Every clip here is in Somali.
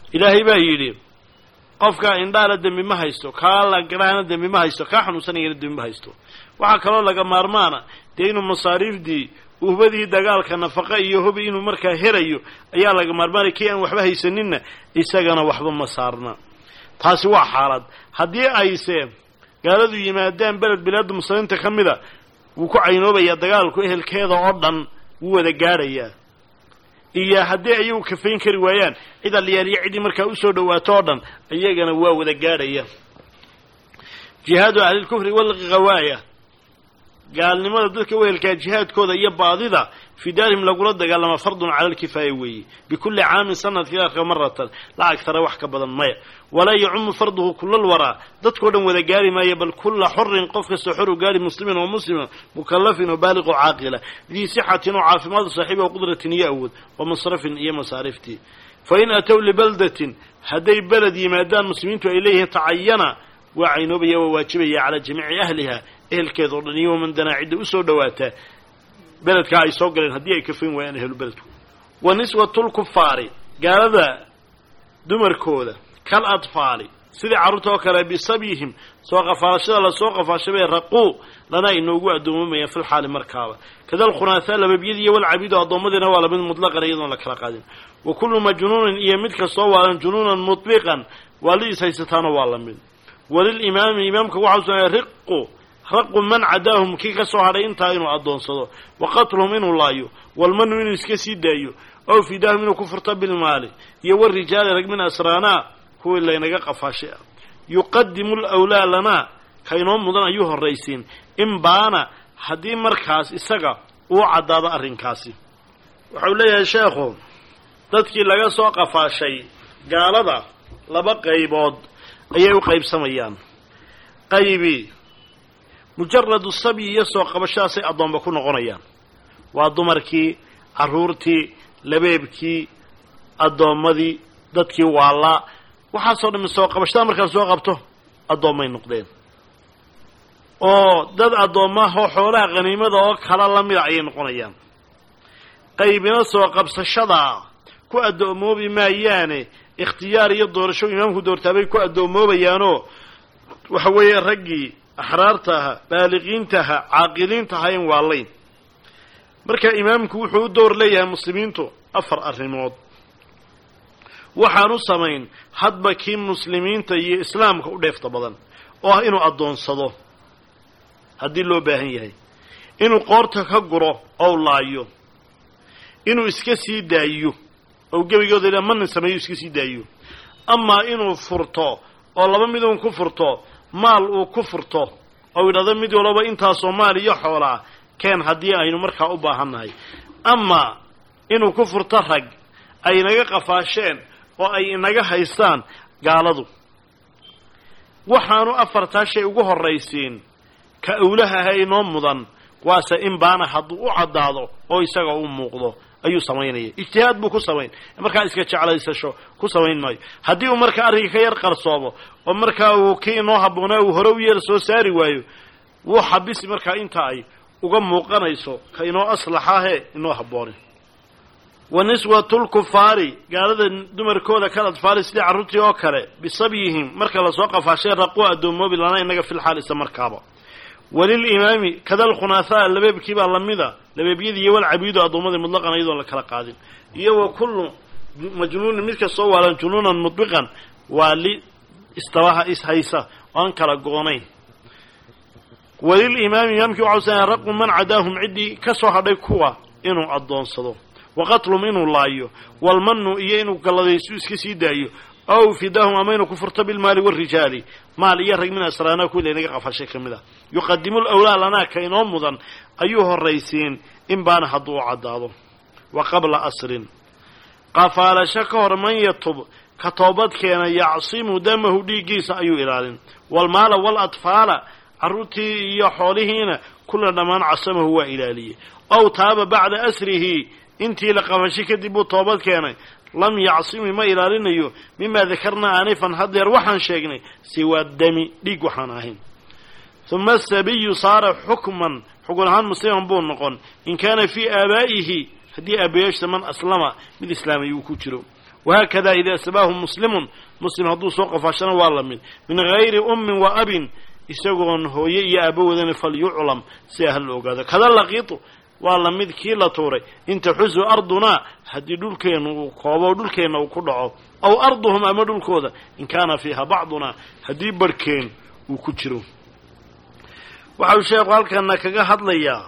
ilaahay baa yidhi qofkaa indhaala dembi ma haysto kaa lagarahana dembi ma haysto kaa xanuunsanayana dembi ma haysto waxaa kaloo laga maarmaana dee inuu masaariifdii uhbadii dagaalka nafaqa iyo hubi inuu markaa helayo ayaa laga maarmaanaya kii aan waxba haysaninna isagana waxba ma saarna taasi waa xaalad haddii ayse gaaladu yimaadaan beled bilaadda muslimiinta ka mida wuu ku caynoobayaa dagaalku ehelkeeda oo dhan wuu wada gaadhayaa iyo haddii ayagu kafayn kari waayaan cid alliyaaliyo ciddii markaa usoo dhawaato oo dhan iyagana waa wada gaadhaya jihaadu ahlilkufri walghawaaya gaalnimada dadka wehelkaa jihaadkooda iyo baadida fii daarihim lagula dagaalama fardun cala alkifaaya weeye bikulli caamin sanadkii arka maratan la agtara wax ka badan maya walaa yacumu farduhu kulal waraa dadkao dhan wada gaari maaya bal kulla xorin qof kastoo xoru gaari muslimin oo muslima mukallafin oo baaliqoo caaqila dii sixatin oo caafimaadu saaxiiba oo qudratin iyo awood wa masrafin iyo masaariftii fa in atow libaldatin hadday beled yimaadaan muslimiintu ay leeyihiin tacayana waa caynoobaya waa waajibaya calaa jamiici ahliha ehelkeeda o dhan iyo waman danaa cidda usoo dhawaataa beledkaa ay soo galeen haddii ay kafayn waayaan ehlu beledku wa niswatulkufaari gaalada dumarkooda kal adfaali sidii carruurta oo kale bisabyihim soo qafaashada lasoo qafaashabay raquu lana inoogu addoomamayaan fil xaali markaaba kadal khunaasaa lababyadii iyo walcabiidu addoommadiina waa lamid mutlaqan iyadoon la kala qaadin wa kullu majnuunin iyo mid kastoo waalan junuunan mutliqan waalidiis haysataana waa lamid walilimaami imaamka waxau sunaaya riqu raqu man cadaahum kii ka soo hadhay intaa inuu addoonsado wa qatluhum inuu laayo walmanu inuu iska sii daayo ow fidaahum inuu ku furto bilmaali iyo warijaali rag min asraanaa kuwii laynaga qafaashay ah yuqadimu lwlaa lanaa kaynoo mudan ayuu horraysiin in baana haddii markaas isaga uu caddaado arrinkaasi waxau leeyahay sheekhu dadkii laga soo qafaashay gaalada laba qaybood ayay u qaybsamayaan qaybi mujaradu sabyi iyo soo qabashadaasay addoomba ku noqonayaan waa dumarkii carruurtii labeebkii addoommadii dadkii waallaa waxaasoo dhammi soo qabashada markaad soo qabto addoommay noqdeen oo dad addoommaho xoolaha khaniimada oo kala la mida ayay noqonayaan qaybina soo qabsashada ku addoommoobi maayaane ikhtiyaar iyo doorasho imaamku doortaabay ku addoommoobayaanoo waxa weeye raggii axraarta aha baaliqiinta aha caaqiliinta ahayn waalayn marka imaamku wuxuu u door leeyahay muslimiintu afar arrimood waxaan u samayn hadba kii muslimiinta iyo islaamka u dheefta badan oo ah inuu addoonsado haddii loo baahan yahay inuu qoorta ka guro ou laayo inuu iska sii daayo ou gebigooda ila manin sameeyo iska sii daayo amaa inuu furto oo laba mid uun ku furto maal uu ku furto ou yidhahdo mid walaba intaasoo maal iyo xoolaa keen haddii aynu markaa u baahannahay amaa inuu ku furto rag ay inaga qafaasheen oo ay inaga haystaan gaaladu waxaanu afartaa shay ugu horraysiin ka awlaha aha inoo mudan waase in baana hadduu u caddaado oo isaga u muuqdo ayuu samaynaya ijtihaad buu ku samayn markaa iska jeclaysasho ku samayn maayo haddii uu markaa arrinka ka yar qarsoomo oo markaa uu kii inoo habboonaa uu hore u yeer soo saari waayo wuu xabisi markaa inta ay uga muuqanayso ka inoo aslaxahe inoo habboone wa niswatulkufaari gaalada dumarkooda kal adfaali sidii carruurtii oo kale bisabyihim marka lasoo qafaashee raquu addoommoobi lana inaga filxaalisa markaaba walilimaami kadal khunaasaa labeebkii baa lamida labeebyadii iyo walcabiidu addoommadii mutlaqan iyadoon la kala qaadin iyo wa kullu majnuunin mid kastoo waalan junuunan mudbiqan waa li istabaha ishaysa oan kala goonayn walilimaami imaamkii waxau sanaya raqu man cadaahum ciddii ka soo hadhay kuwa inuu addoonsado wa qatlum inuu laayo walmanu iyo inuu galladaysu iska sii daayo ow fidaahum ama inuu ku furto bilmaali warijaali maal iyo rag min asraana kuwi laynaga qafashay ka mid ah yuqadimu lawlaa lanaa ka inoo mudan ayuu horraysiin in baana hadduu u caddaado wa qabla asrin qafaalasho ka hor man yatub ka toobad keena yacsimu damahu dhiiggiisa ayuu ilaalin walmaala waladfaala carruurtii iyo xoolihiina kulla dhammaan casamahu waa ilaaliyey ow taaba bacda asrihi intii la qafashay kadib buu toobad keenay lam yacsimi ma ilaalinayo mimaa dakarnaa aanifan haddeer waxaan sheegnay siwaa dami dhiig waxaan ahayn uma asabiyu saara xukman xugun ahaan musliman buu noqon in kaana fii aabaa'ihi haddii aabayaashta man aslama mid islaamay uu ku jiro wahaakada idaa sabaahu muslimun muslim hadduu soo qafaashana waa la mid min gayri ummin wa abin isagoon hooye iyo aabo wadana falyuclam si ah la ogaado kada laqiitu waa la mid kii la tuuray in taxusu ardunaa haddii dhulkeenna uu koobo dhulkeenna uu ku dhaco aw arduhum ama dhulkooda in kaana fiiha bacdunaa haddii barhkeen uu ku jiro waxau sheekhu halkana kaga hadlayaa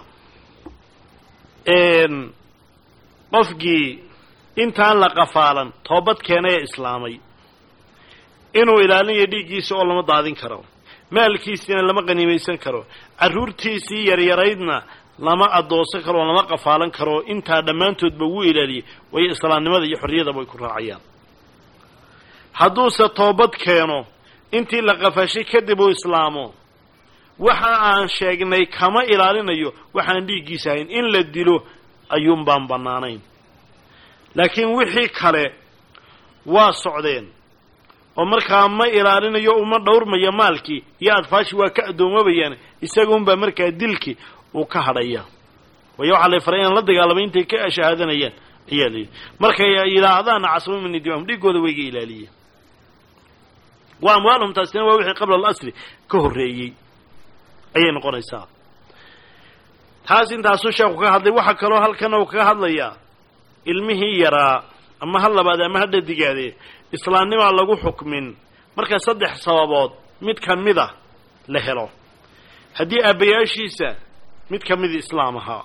qofkii intaan la qafaalan toobad keenay ee islaamay inuu ilaalinayo dhiiggiisa oo lama daadin karo maalkiisiina lama qaniimaysan karo carruurtiisii yaryaraydna lama adoonsan karo oo lama qafaalan karo intaa dhammaantoodba wuu ilaaliyey waayo islaamnimada iyo xorriyadaba ay ku raacayaan hadduuse toobad keeno intii la qafashay kadib uu islaamo waxa aan sheegnay kama ilaalinayo waxaan dhiiggiisa ahayn in la dilo ayuun baan bannaanayn laakiin wixii kale waa socdeen oo markaa ma ilaalinayo uma dhowrmayo maalkii iyo adfaashi waa ka addoomabayaan isaguunbaa markaa dilkii uu ka hadhaya waayo waxaa la faray inaan la dagaalamay intay ka shahaadanayaan ayaa la yidhi markay yidhaahdaan casmo mini dimaam dhiigooda wayga ilaaliyeen wa amwaalhum taasina waa wixii qabla alasli ka horreeyey ayay noqonaysaa taas intaasuu sheekhu ka hadlay waxaa kaloo halkan uu kaga hadlayaa ilmihii yaraa ama ha labaade ama ha dhadigaade islaamnimaa lagu xukmin marka saddex sababood mid ka mida la helo haddii aabbayaashiisa mid ka mid islaam ahaa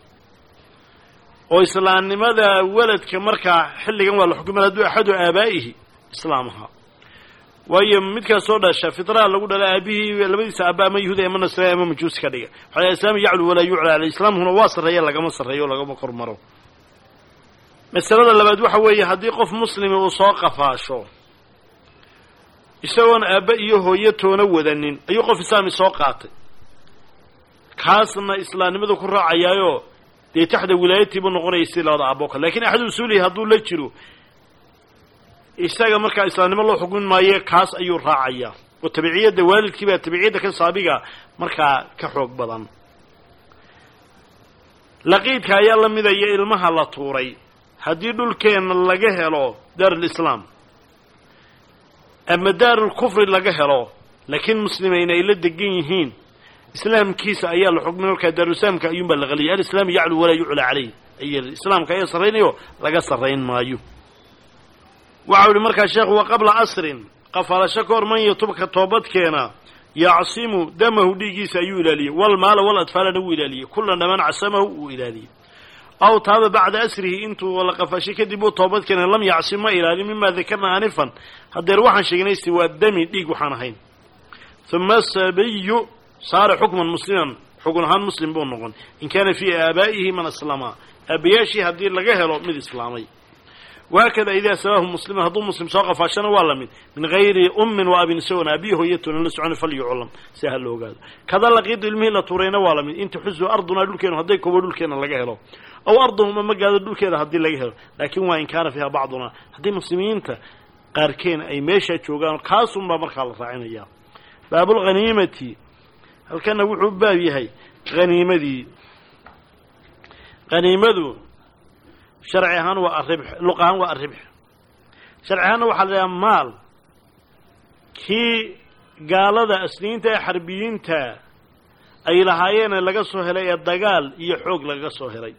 oo islaamnimada weladka markaa xilligan waa la xukumay hadduu axadu aabaa'ihi islaam ahaa waayo midkaas soo dhasha fitraa lagu dhala aabihii labadiisa aaba ama yahuuda ama nasrani ama majuusi ka dhiga waxaa islaam yaclu walaa yucla aley islaamkuna waa sarreeya lagama sarreeyo o lagama kor maro masalada labaad waxa weeye haddii qof muslimi uu soo qafaasho isagoon aabba iyo hooyo toona wadanin ayuu qof islaami soo qaatay kaasna islaamnimadu ku raacayaayo dee taxda wilaayatii buu noqonaya si labada aaboo kale lakin axad usuulihi hadduu la jiro isaga markaa islaamnimo loo xukmin maayo kaas ayuu raacayaa oo tabiciyadda waalidkii baa tabiciyadda ka saabiga markaa ka xoog badan laqiidka ayaa la midaya ilmaha la tuuray haddii dhulkeenna laga helo daarulislaam ama daarulkufri laga helo laakiin muslimayna ay la degan yihiin islaamkiisa ayaa la xukmin markaa daarulislaamka ayuunbaa la qaliyay alislaamu yaclu walaa yuclaa caleyh ay islaamka ayaa sarraynayo laga sarrayn maayo waxau ihi markaa sheekhu wa qabla asrin qafaalasho ka hor man yatubka toobadkeena yacsimu damahu dhiiggiisa ayuu ilaaliyey walmaala wal adfaalana wuu ilaaliyey kullan dhammaan casamahu wuu ilaaliyey aw taaba bacda asrihi intuu la qafashay kadib uu toobad keena lam yacsim ma ilaalin mima dakarna anifan haddeer waxaan sheegnay siwaa dami dhiig waxaan ahayn uma sabiyu saara xukman musliman xugun ahaan muslim buu noqon in kaana fii aabaa'ihi man aslama aabayaashii haddii laga helo mid islaamay wahaakada idaa sabaahu musliman hadduu muslim soo qafaashana waa la mid min gayri ummin wa abin isagoon aabiyi hooyatoonan la socon falyuclam si ha la ogaado kada laqiidu ilmihii la tuurayna waa la mid in taxusu ardunaa dhulkeenu hadday kobo dhulkeena laga helo aw arduhuma ma gaado dhulkeeda haddii laga helo laakin waa in kaana fiiha bacdunaa haddii muslimiinta qaarkeen ay meeshaa joogaan kaasunbaa markaa la raacinaya baabulghaniimati halkana wuxuu baab yahay haniimadii haniimadu sharci ahaan waa aribx luq ahaan waa arribx sharci ahaanna waxaa la idhaha maal kii gaalada asliyiinta ee xarbiyiinta ay lahaayeene laga soo helay ee dagaal iyo xoog lagaga soo helay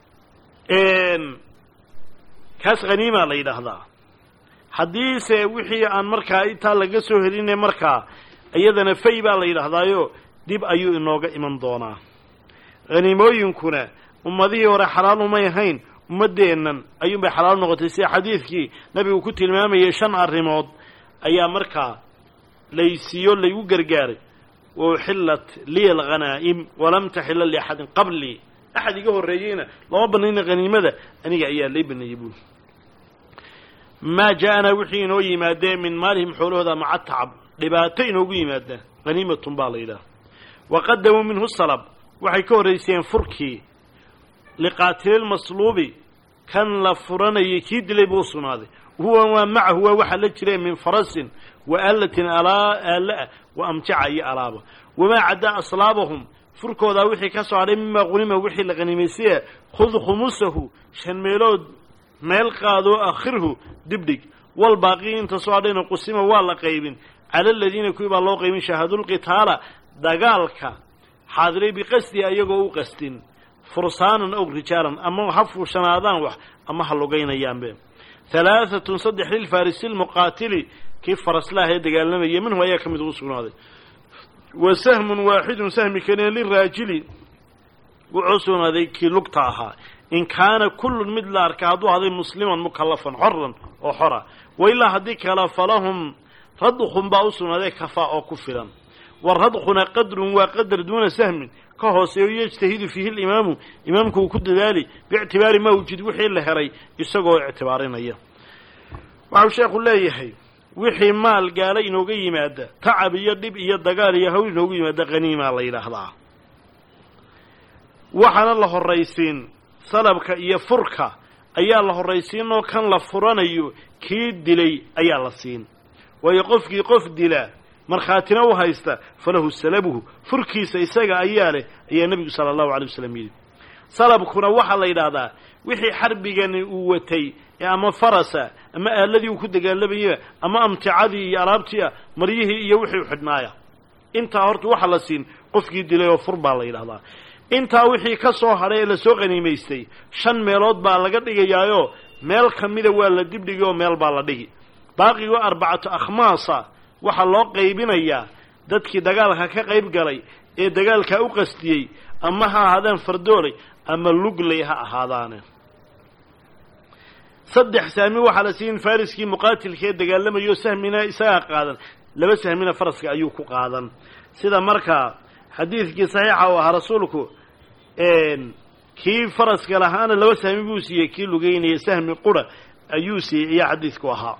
kaas khaniima la yidhaahdaa haddiise wixii aan markaa intaa laga soo heline markaa iyadana fay baa la yidhaahdaayo dib ayuu inooga iman doonaa haniimooyinkuna ummadihii hore xalaal umay ahayn ummaddeennan ayuunbay xalaal noqotay sida xadiidkii nabigu ku tilmaamayay shan arrimood ayaa markaa laysiiyo laygu gargaaray wa uxillat liya alghanaa'im walam taxila liaxadin qablii axad iga horreeyeyna lama banayna haniimada aniga ayaa lay baneeyey buuli maa ja'anaa wixii inoo yimaadee min maalihim xoolahooda maca tacab dhibaato inoogu yimaada haniimatun baa la yidhaha wa qadamuu minhu salab waxay ka horrayseen furkii liqaatililmasluubi kan la furanayay kii dilay buu u sugnaaday huwa waa macahu waa waxaa la jireen min farasin wa aalatin aala-ah wa amjaca iyo alaaba wamaa caddaa aslaabahum furkoodaa wixii ka soo hadhay mimaa qunima wixii la qanimaysaya khud khumusahu shan meelood meel qaadoo akhirhu dibdhig walbaaqii inta soo hadhayna qusima waa la qaybin cala aladiina kuwii baa loo qaybin shaahadulqitaala dagaalka xaadiray biqasdihi ayagoo u qastin fursaanan og rijaalan ama ha fuushanaadaan wax ama ha lugaynayaanbe halaaatun saddex lilfarisi lmuqaatili kii faraslaah ee dagaalamaya minhu ayaa ka mid ugu sugnaaday wa sahmun waaxidun sahmi keliya liraajili wuxuu sugnaaday kii lugta ahaa in kaana kullun mid la arka hadduu haday musliman mukallafan xoran oo xora wa ilaa haddii kale falahum radkhun baa u sugnaaday kafaa oo ku filan wa radkhuna qadrun waa qadar duuna sahmin ka hooseeyo yejtahidu fiihi limaamu imaamku uu ku dadaali biictibaari maa wujid wixii la helay isagoo ictibaarinaya waxau sheekhu leeyahay wixii maal gaala inooga yimaada tacab iyo dhib iyo dagaal iyo hawl inoogu yimaada haniimaa la yidhaahdaa waxaana la horraysiin salabka iyo furka ayaa la horraysiinoo kan la furanayo kii dilay ayaa la siin waayo qofkii qof dila markhaatina u haysta falahu salabuhu furkiisa isaga ayaa leh ayaa nebigu sala allahu alay wasalam yidhi salabkuna waxaa la yidhaahdaa wixii xarbigani uu watay ee ama farasa ama aaladii uu ku dagaalamayaba ama amticadii iyo alaabtii ah maryihii iyo wixii u xidhnaaya intaa horta waxa la siin qofkii dilay oo fur baa la yidhahdaa intaa wixii ka soo hadhay ee lasoo qaniimaystay shan meelood baa laga dhigayaayoo meel ka mida waa la dibdhigi oo meel baa la dhigi baaqigoo arbacatu akhmaasa waxaa loo qaybinayaa dadkii dagaalka ka qayb galay ee dagaalkaa u qastiyey ama ha ahaadaan fardoolay ama lugley ha ahaadaane saddex sahmi waxaa la siin fariskii muqaatilka ee dagaalamayo sahmina isagaa qaadan laba sahmina faraska ayuu ku qaadan sida markaa xadiidkii saxiixa u ahaa rasuulku kii faraska lahaana laba sahmi buu siiyey kii lugeynaya sahmi qura ayuu siiyey ayaa xadiidku ahaa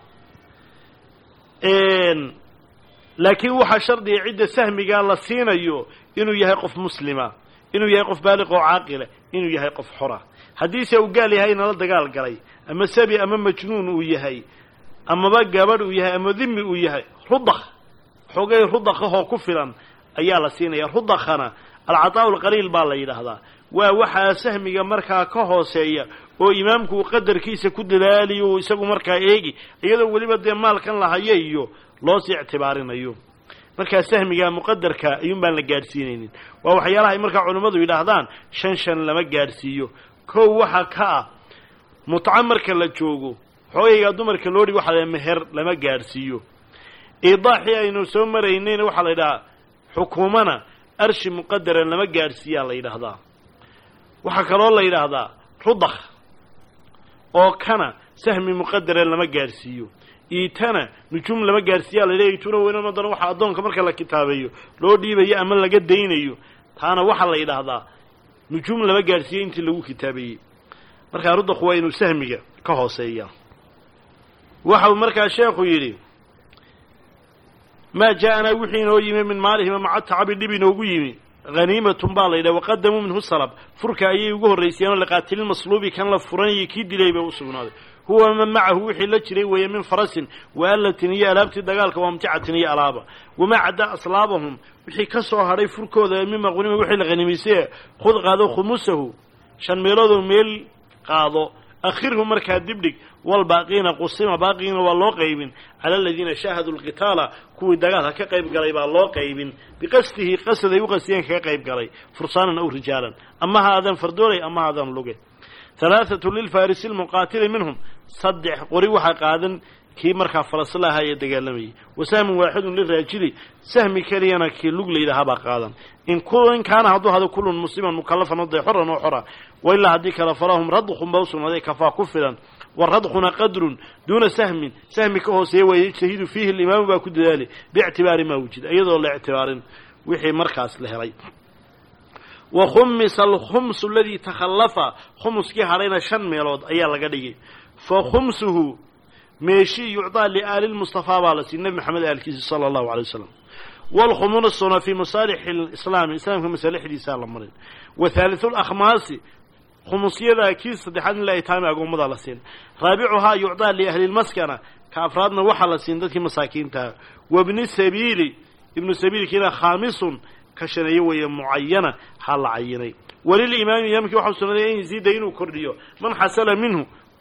laakiin waxaa shardiga cidda sahmigaa la siinayo inuu yahay qof muslima inuu yahay qof baaliq oo caaqila inuu yahay qof xora haddiise uu gaal yahay nala dagaal galay ama sabi ama majnuun uu yahay amaba gabadh uu yahay ama dimi uu yahay rudakh xoogay rudakhahoo ku filan ayaa la siinaya rudakhana alcataa lqaliil baa la yidhaahdaa waa waxaa sahmiga markaa ka hooseeya oo imaamku uu qadarkiisa ku dadaaliyo uu isagu markaa eegi iyadoo weliba dee maalkan la hayo iyo loosii ictibaarinayo markaa sahmiga muqadarka ayuun baan la gaadhsiinaynin waa waxyaalaha ay markaa culimmadu yidhaahdaan shan shan lama gaadhsiiyo kow waxa ka ah mutco marka la joogo xoogaygaa dumarka loo dhig waxa la meher lama gaadhsiiyo iidaaxii aynu soo maraynayna waxaa la yidhahaa xukuumana arshi muqadaran lama gaadhsiiyaa la yidhaahdaa waxaa kaloo la yidhaahdaa rudakh oo kana sahmi muqadaran lama gaadhsiiyo iitana nujuum lama gaadhsiiyaa la yidhaha iituna weynan haddana waxaa addoonka marka la kitaabeeyo loo dhiibayo ama laga daynayo taana waxaa la yidhaahdaa nujuum lama gaadhsiiyo intii lagu kitaabeeyey markaa rudakhu waa inuu sahmiga ka hooseeya waxau markaa sheekhu yidhi maa jaa-anaa wixii inoo yimi min maalihima maca tacabi dhib inoogu yimi haniimatun baa la yidhaha waqadamuu minhu salab furka ayay ugu horraysiyeenoo liqaatililmasluubi kan la furanayay kii dilay bay u sugnaaday huwa man macahu wixii la jiray weeye min farasin waallatin iyo alaabtii dagaalka waamticatin iyo alaaba wamaa caddaa aslaabahum wixii ka soo hadhay furkooda mima qunima wixii la haniimaystay khud qaado khumusahu shan meeloodoo meel qaado akhirhu markaa dibdhig walbaaqiina qusima baaqigiina waa loo qaybin cala aladiina shaahaduu lqitaala kuwii dagaalka ka qayb galay baa loo qaybin biqasdihi qasad ay u qastiyeen kaga qayb galay fursaanan aw rijaalan ama ha aadaan fardoolay ama ha aadaan luge halaathatu lilfarisi lmuqaatili minhum saddex qori waxaa qaadan kii markaa farasla ahaa ee dagaalamayay wa sahmun waaxidun liraajili sahmi keliyana kii lug layidhahabaa qaadan in in kaana hadduu hado kullun musliman mukalafan oday xoran oo xora wa ilaa haddii kale falahum radkhun ba u sugnaaday kafaa ku filan wa radkhuna qadrun duuna sahmin sahmi ka hooseeya waa yajtahidu fiihi alimaamu baa ku dadaali biictibaari maa wujida iyadoo la ictibaarin wixii markaas la helay wa khumisa alkhumsu aladii takhallafa khumuskii hadhayna shan meelood ayaa laga dhigay fa khumsuhu meeshii yucdaa liaali lmustafaa baa la siiyey nebi maxamed aalkiisa sala allahu alay wasalam waalkhumusuna fii masaalixi lislaami islaamka masaalixdiisaa la marin wa haalithu lakhmaasi khumusyada kii saddexaad in la itaami agoommadaa la siin raabicuhaa yucdaa liahli lmaskana ka afraadna waxaa la siin dadkii masaakiintaha wabni sabiili ibnu sabiilkiina khaamisun ka shaneeye weeye mucayana xaa la cayinay walilimaami imaamkii waxau sugnaaday an yaziida inuu kordhiyo man xasala minhu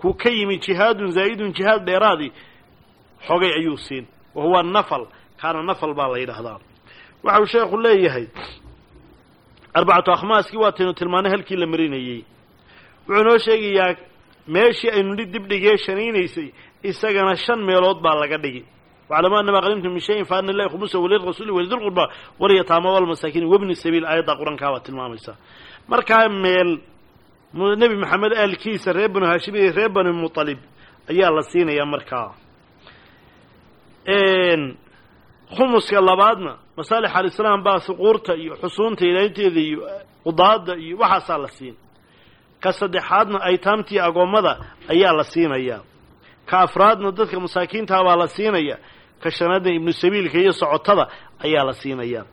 ku ka yimi jihaadun zaa'idun jihaad dheeraadii xogay ayuu siin wa huwa nafal kaana nafal baa la yidhaahdaa waxa uu sheekhu leeyahay arbacatu akhmaaskii waataynu tilmaanay halkii la marinayey wuxuu noo sheegayaa meeshii aynu dhi dibdhigee shanaynaysay isagana shan meelood baa laga dhigi waclamu anama qadimtum min shayin fa ana lilahi khumusa walirasuuli walidilqurba walyataama walmasaakiin wabni sabiil aayadda qur-aankaa baa tilmaamaysa markaa meel nebi maxamed aalkiisa reer banu haashim iyo reer bani mutalib ayaa la siinayaa markaa khumuska labaadna masaalix alislaam baa suquurta iyo xusuunta ilaalinteeda iyo qudaada iyo waxaasaa la siin ka saddexaadna aytaamtii agoommada ayaa la siinayaa ka afraadna dadka masaakiintaa baa la siinaya ka shanaadna ibnu sabiilka iyo socotada ayaa la siinayaa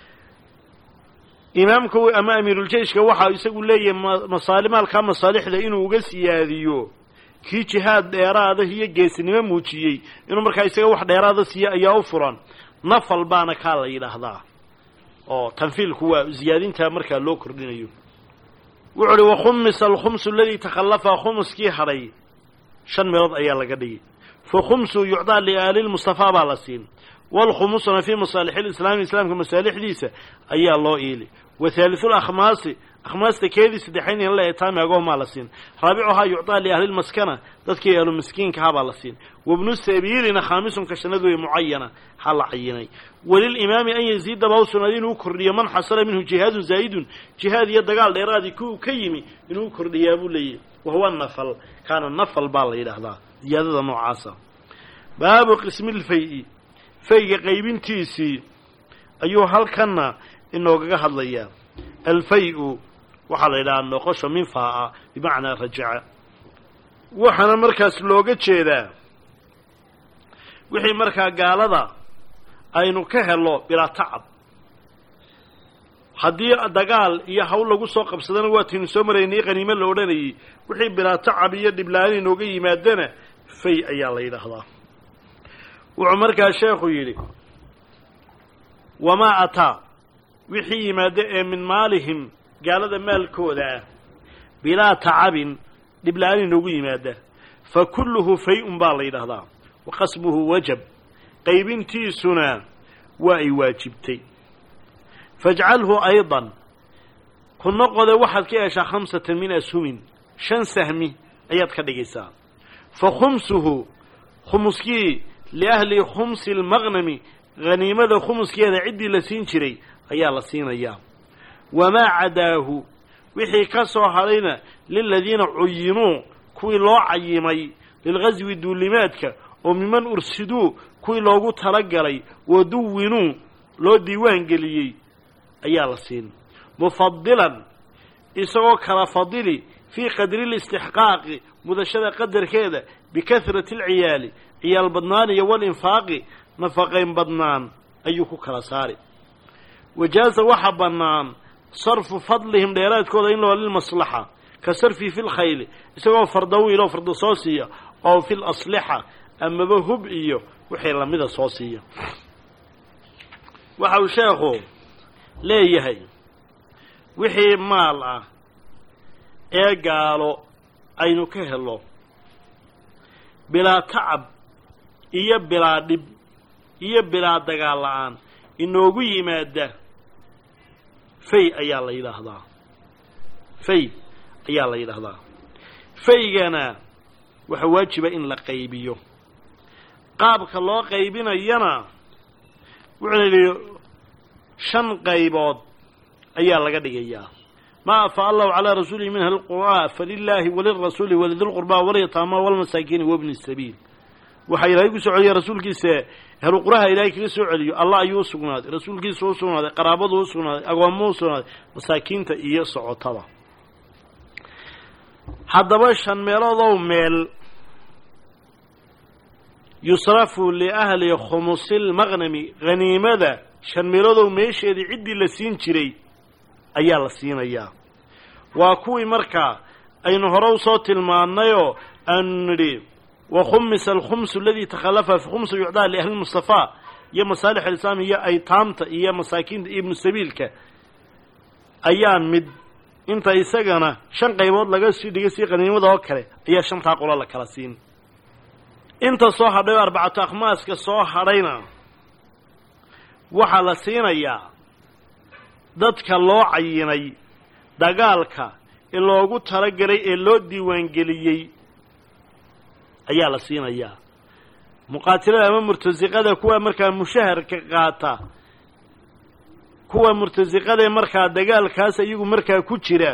imaamka ama amiiruljeyshka waxaa isagu leeyahay masaalimaalkaa masaalixda inuu uga siyaadiyo kii jihaad dheeraada iyo geesinimo muujiyey inuu markaa isaga wax dheeraada siiyo ayaa u furan nafal baana kaa la yidhaahdaa oo tanfiilku waa ziyaadintaa markaa loo kordhinayo wuxu uhi wakhumisa alkhumsu aladii takhallafa khumuskii hadhay shan meelood ayaa laga dhigi fa khumsu yucdaa liaali lmustafaa baa la siin waalkhumusuna fii masaalixi lislaami islaamka masaalixdiisa ayaa loo iili wa haalisu lakhmaasi akhmaasta keedii saddexayn in la etaami agoomaa la siin raabicuhaa yucdaa liahlilmaskana dadkii ahlu miskiinkahaa baa la siin wabnu sabiilina khaamisun kashanadu way mucayana ha la cayinay walilimaami an yaziida baa u sugnaaday inuu kordhiyo man xasala minhu jihaadun zaa'idun jihaad iyo dagaal dheeraadii kuwu ka yimi inuu kordhiyaa buu leeyahy wahuwa nafal kaana nafal baa la yidhaahdaa ziyaadada noocaasa baabu qismilfay-i fayga qaybintiisii ayuu halkanna inoogaga hadlayaa alfay-u waxaa la yidhahaa noqosho min faa-a bimacnaa rajaca waxaana markaas looga jeedaa wixii markaa gaalada aynu ka helo bilaa tacab haddii dagaal iyo hawl lagu soo qabsadana waataynu soo maraynay qaniimo la odhanayay wixii bilaa tacab iyo dhiblaani inooga yimaadana fay ayaa la yidhaahdaa wuxuu markaa sheekhu yidhi wamaa ataa wixii yimaada ee min maalihim gaalada maalkooda ah bilaa tacabin dhibla-aan inoogu yimaada fa kulluhu fay-un baa la yidhaahdaa wa qasbuhu wajab qaybintiisuna waa ay waajibtay fajcalhu aydan ku noqode waxaad ka yeeshaa khamsatan min ashumin shan sahmi ayaad ka dhigaysaa fa khumsuhu khumuskii liahli khumsi lmaqnami haniimada khumuskeeda ciddii la siin jiray ayaa la siinayaa wamaa cadaahu wixii ka soo hadhayna liladiina cuyinuu kuwii loo cayimay lilghaswi duulimaadka oo miman ursiduu kuwii loogu talagalay waduwinuu loo diiwaan geliyey ayaa la siin mufadilan isagoo kala fadili fii qadri listixqaaqi mudashada qadarkeeda bikahrati alciyaali ciyaal badnaan iyo walinfaaqi nafaqayn badnaan ayuu ku kala saari wajaaza waxa bannaan sarfu fadlihim dheeraadkooda in loo lilmaslaxa ka sarfi fi lkhayli isagoo fardawiiloo farda soo siiya oo fi laslixa amaba hub iyo wixii lamida soo siiya waxa uu sheekhu leeyahay wixii maal ah ee gaalo aynu ka helo bilaa tacab iyo bilaa dhib iyo bilaa dagaal la-aan inoogu yimaada fay ayaa la yidhaahdaa fay ayaa la yidhaahdaa faygana waxaa waajiba in la qaybiyo qaabka loo qaybinayana wuxuu yidhi shan qaybood ayaa laga dhigayaa maa afaa allahu calaa rasuulihi min ahli lqur'aa falilaahi walirasuuli walidilqurbaa walyataama walmasaakiini wabni sabiil waxaa ilaahay ku soo celiya rasuulkiisa ahluquraha ilaahay kaga soo celiyo allah ayuu u sugnaaday rasuulkiisa u sugnaaday qaraabadu u sugnaaday agoommu u sugnaaday masaakiinta iyo socotada haddaba shan meeloodow meel yusrafu liahli khumusilmaqnami haniimada shan meeloodow meesheedii ciddii la siin jiray ayaa la siinayaa waa kuwii markaa aynu hore usoo tilmaannayoo aanu nidhi wakhumisa alkhumsu aladii takhallafa fi khumsu yucdaa liahli mustafaa iyo masaalix alislaam iyo aytaamta iyo masaakiinta iyo ibnu sabiilka ayaan mid inta isagana shan qaybood laga sii dhigay sii qaniimada oo kale ayaa shantaa qolo la kala siin inta soo hadhay oo arbacatu akhmaaska soo hadhayna waxaa la siinayaa dadka loo cayinay dagaalka ee loogu talagelay ee loo diiwaangeliyey ayaa la siinayaa muqaatilada ama murtasiqada kuwa markaa mushaharka qaata kuwa murtasiqadae markaa dagaalkaas iyagu markaa ku jira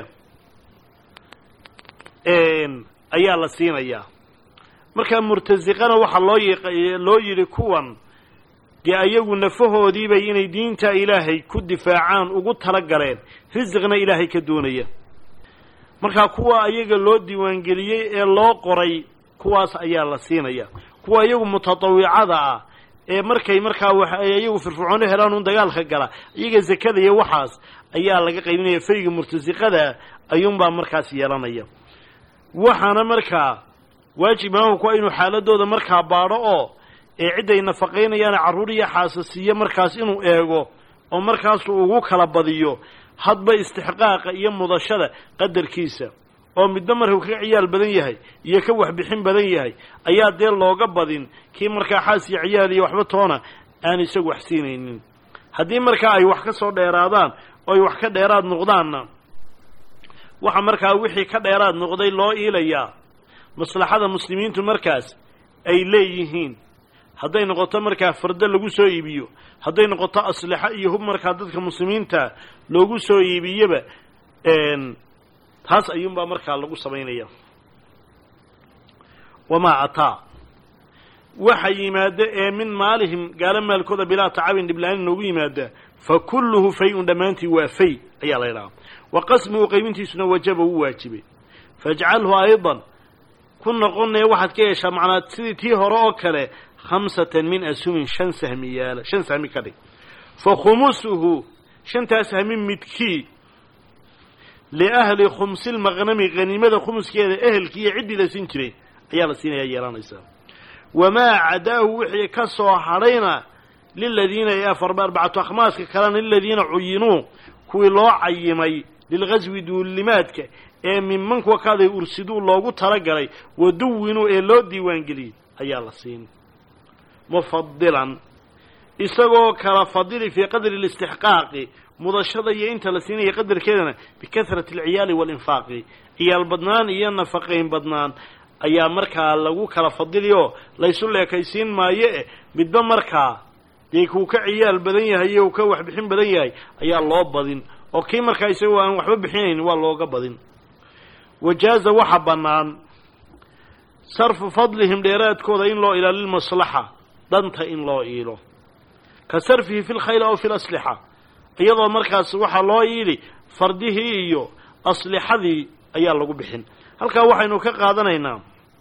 ayaa la siinayaa markaa murtasiqana waxaa loo y loo yidhi kuwan dee ayagu nafahoodiibay inay diinta ilaahay ku difaacaan ugu tala galeen risiqna ilaahay ka doonaya markaa kuwa ayaga loo diiwaangeliyey ee loo qoray kuwaas ayaa la siinaya kuwa iyagu mutatawicada ah ee markay markaa wax ay iyagu firfircoono helaan un dagaalka gala iyaga zakada iyo waxaas ayaa laga qaybinaya fayga murtasiqada ayuunbaa markaas yeelanaya waxaana markaa waajib imaamku waa inuu xaaladooda markaa baadho oo ee cidday nafaqaynayaan carruur iyo xaasasiiyo markaas inuu eego oo markaasuu ugu kala badiyo hadba istixqaaqa iyo mudashada qadarkiisa oo midba markuu ka ciyaal badan yahay iyo ka waxbixin badan yahay ayaa dee looga badin kii markaa xaas iyo ciyaal iyo waxba toona aan isagu wax siinaynin haddii markaa ay wax ka soo dheeraadaan oo ay wax ka dheeraad noqdaanna waxa markaa wixii ka dheeraad noqday loo iilayaa maslaxada muslimiintu markaas ay leeyihiin hadday noqoto markaa fardo lagu soo iibiyo hadday noqoto aslixo iyo hub markaa dadka muslimiinta loogu soo iibiyaba taas ayuunbaa markaa lagu samaynaya wamaa ataa waxa yimaada ee min maalihim gaalo maalkooda bilaa tacabin dhibla-aan noogu yimaada fa kulluhu fay-un dhammaantii waa fay ayaa la ydhahaa wa qasmuhu qaybintiisuna wajaba wuu waajibay faajcalhu aydan ku noqonaya waxaad ka yeeshaa macnaa sidii tii hore oo kale khamsatan min asumin shan sahmi yaala shan sahmi ka dhig fa khumusuhu shantaa sahmi midkii liahli khumsi lmaqnami haniimada khumuskeeda ehelkii iyo ciddii la siin jiray ayaa la siinayaa yeelanaysaa wamaa cadaahu wixii ka soo hadhayna liladiina ee afarba arbacatu akhmaaska kalena liladiina cuyinuu kuwii loo cayimay lilghaswi duulimaadka ee minman kuwa kaaday ursiduu loogu talagalay waduwinuu ee loo diiwaangeliyey ayaa la siin mufadilan isagoo kala fadili fii qadri listixqaaqi mudashada iyo inta la siinaya qadarkeedana bikahrati alciyaali waalinfaaqi ciyaal badnaan iyo nafaqayn badnaan ayaa markaa lagu kala fadili oo laysu leekaysiin maayo eh midba markaa dee kuu ka ciyaal badan yahay iyo uu ka waxbixin badan yahay ayaa loo badin oo kii markaa isagoo aan waxba bixinaynin waa looga badin wajaaza waxa bannaan sarfu fadlihim dheeraadkooda in loo ila lilmaslaxa danta in loo iilo ka sarfihi fi lkhayl aw fi laslixa iyadoo markaas waxaa loo iili fardihii iyo aslixadii ayaa lagu bixin halkaa waxaynu ka qaadanaynaa